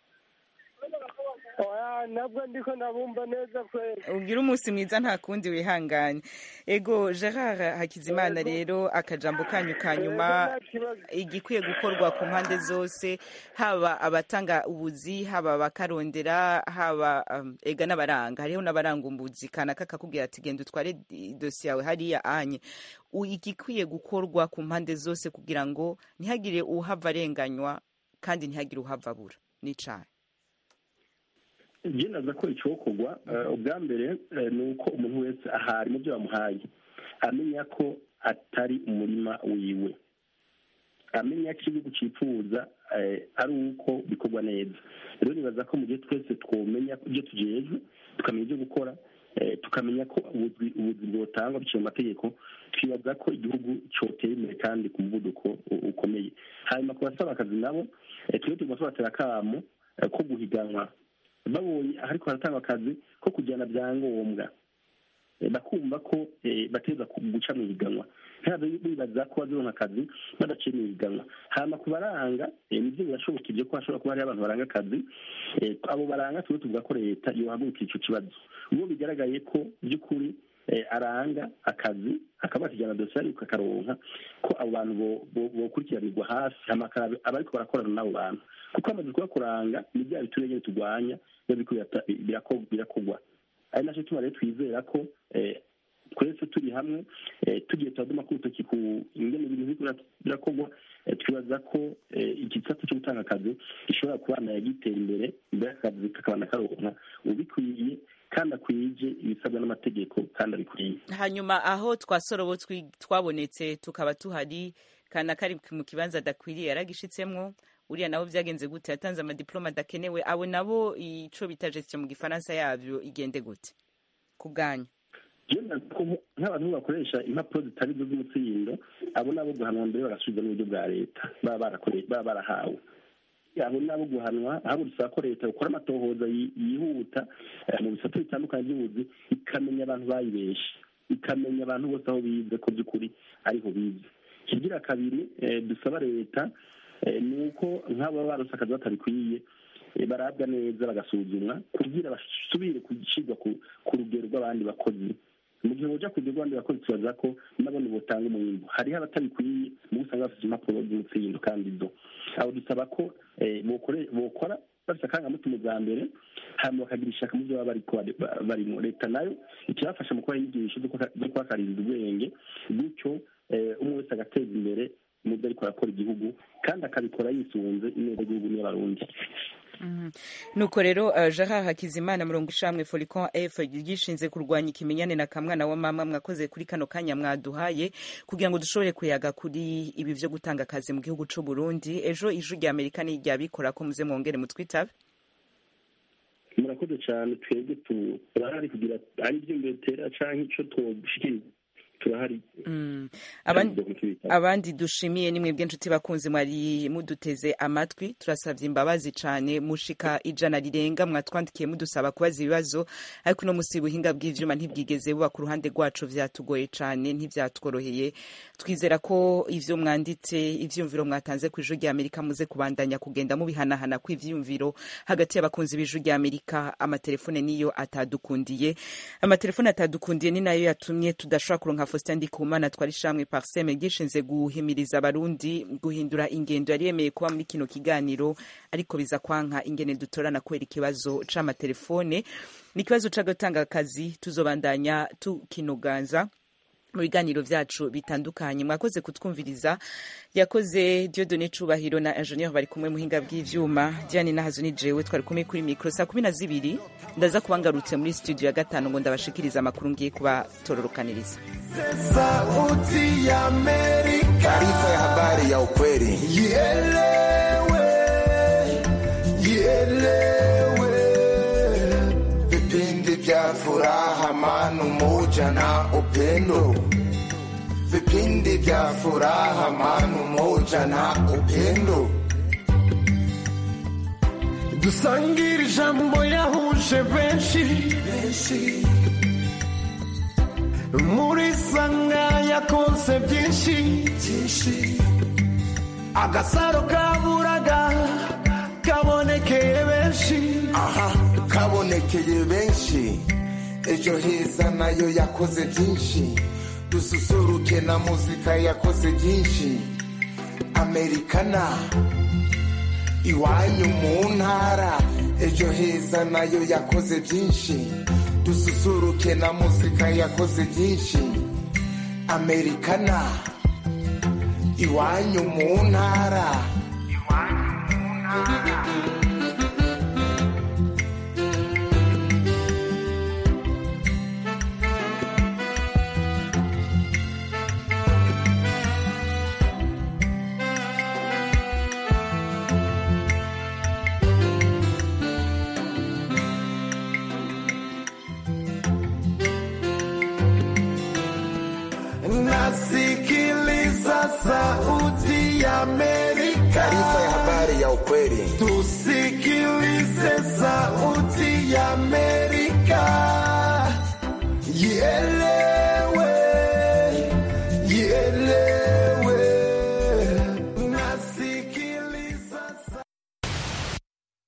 S17: oya ntabwo ndiko ndabumva neza kweli
S1: ugira umunsi mwiza nta kundi wihangane ego gerard hakizimana rero akajambo kanyu ka nyuma igikwiye gukorwa ku mpande zose haba abatanga ubuzi haba abakarondera haba um, ega n'abaranga hariho n'abaranga umbuzi kanaka kakubwira ati genda utware i- dosiye yawe hariya anye U- igikwiye gukorwa ku mpande zose kugira ngo ntihagire uhava arenganywa kandi ntihagire uhava abura n'icayi
S4: byenaza ko icokorwa eh, ubwa mbere eh, ni uko umuntu wese ahari mu byo bamuhaye amenya ko atari umurima wiwe amenya ko igihugu cyifuza eh, ari uko bikorwa neza rero nibaza ko mu gihe twese twomenya ibyo tujejwe tukamenya ibyo gukora eh, tukamenya ko ubuzi ubuzi bwotangwa biciye mu mategeko twibaza ko igihugu cyotera imbere kandi ku muvuduko u- ukomeye hanyuma ku basaba akazi nabo eh, twe tugomba tubatera akamo eh, ko guhiganwa babonye ariko haratangwa akazi ko kujyana byangombwa Eh, bakumva ko eh, bateza ku- guca mu higanwa ntabwo bibaza ko bazironka akazi badaciye mu higanwa hanyuma ku baranga eh, nibyo birashoboka ibyo ko hashobora kuba hariho abantu baranga akazi Eh, abo baranga tuba tuvuga ko leta yohagurukira ico kibazo ubwo bigaragaye ko by'ukuri eh, aranga akazi akaba yakijyana dosiye ariko akaronka ko abo bantu bo- bo- bokurikiranirwa hafi hama akaraba abariko barakorana n'abo bantu kuko amaze kuba kuranga ni bya biturage nyene turwanya biba biriko birata- birako- birakogwa ari nacyo tuma rero twizera ko eh, twese turi hamwe eh, tugiye turaduma ku rutoki ku ingene ibintu biriko bira- birakorwa eh, twibaza ko eh, igisata cyo gutanga akazi gishobora kubana yagitera imbere imbere akazi kakabana karonka ubikwiye kandi akwije ibisabwa n'amategeko kandi abikwiye
S1: hanyuma aho twasorobo twi- twabonetse tukaba tuhari kana kari mu kibanza adakwiriye yaragishitsemwo uriya nabo byagenze gute yatanze amadiploma adakenewe abo nabo ico bita gestion mu gifaransa yavyo igende gute ku bwanyu
S4: Jenda ko nk'abantu bakoresha impapuro zitari zo z'umutsindo abo nabo guhanwa mbere bagasubiza n'uburyo bwa leta baba barakore- baba barahawe abo nabo guhanwa ahubwo dusaba ko leta ikora amatohoza yi- yihuta eh, mu bisate bitandukanye by'ubuzi ikamenya abantu bayibeshe ikamenya abantu bose aho bize ko by'ukuri ariho bize kigira kabiri eh, dusaba leta eh, ni uko nk'abo baba barose akazi batabikwiye eh, barabwa neza bagasuzumwa kugira basubire gushyirwa ku- ku rugero rw'abandi bakozi mu gihe boja ku rugero rw'abandi bakozi tubaza ko nabone botanga umwimbu hariho abatabikwiye mu usanga bafite impapuro z'umutsindo kandi zo abo dusaba ko eh, bokore- bokora bafite akangamutima bwa mbere hanyuma bakagira ishaka mu byo baba bariko bari- ba- barimo leta nayo ikibafasha mu kubaha inyigisho zo kuba- zo kubakaririza ubwenge gutyo eh, umwe wese agateza imbere mu byo ariko arakora igihugu kandi akabikora yisunze ineza y'igihugu n'iy'abarundi
S1: Mhm. nuko rero uh, Gerard Hakizimana murongo ishamwe Folicon F gishinze kurwanya ikimenyane na kamwana wa mama mwakoze kuri kano kanya mwaduhaye kugira ngo dushobore kuyaga kuri ibi vyo gutanga akazi mu gihugu c'u Burundi ejo ijwi rya Amerika ni rya bikora ko muze mwongere mutwitabe
S4: murakoze cyane twebwe tu- turahari kugira ari ibyo mbetera canke ico twogushikiriza turahari
S1: Mm. Abandi, abandi dushimiye ni mwebwe nshuti bakunzi mwari muduteze amatwi turasavye imbabazi cane mushika ijana rirenga mwatwandikiye mudusaba kubaza ibibazo ariko uno musi ubuhinga bw'ivyuma ntibwigeze buba ku ruhande rwacu vyatugoye cane ntivyatworoheye twizera ko ivyo mwanditse ivyumviro mwatanze ku ijuru rya amerika muze kubandanya kugenda mubihanahana kw'ivyumviro hagati y'abakunzi b'ijuru rya amerika amatelefone niyo atadukundiye amatelefone atadukundiye ni nayo yatumye tudashobora kuronka faustin ndikumana twari shamwe parseme gishinze guhimiriza abarundi guhindura ingendo yari yemeye kuba muri kino kiganiro ariko biza kwanka ingene dutorana kubera ikibazo c'amatelefone ni ikibazo co gutanga akazi tuzobandanya tukinoganza mu biganiro vyacu bitandukanye mwakoze kutwumviriza yakoze diodone cubahiro na ingenieur bari kumwe muhinga bw'ivyuma diane nahazo ni jewe twari kumwe kuri mikro saa kumi na zibiri ndaza kuba ngarutse muri studio ya gatanu ngo ndabashikiriza amakuru ngiye kubatororokaniriza
S18: Sauti ya Amerika. Taarifa ya habari ya ukweli. Ielewe, ielewe. Vipindi vya furaha, amani, umoja na upendo. Vipindi vya furaha, amani, umoja na upendo.
S12: dusangire ijambo yahuje benshi muri sanga yakonse byinshi agasaro kaburaga kabonekeye benshi
S18: aha kabonekeye benshi ejo heza nayo yakoze byinshi dususuruke na muzika yakoze byinshi amerikana iwanyu mu ntara ejo heza nayo yakoze byinshi dususuruke na muzika yakoze byinshi amerikana iwanyu mu ntara Amerika. Taarifa ya habari ya ukweli.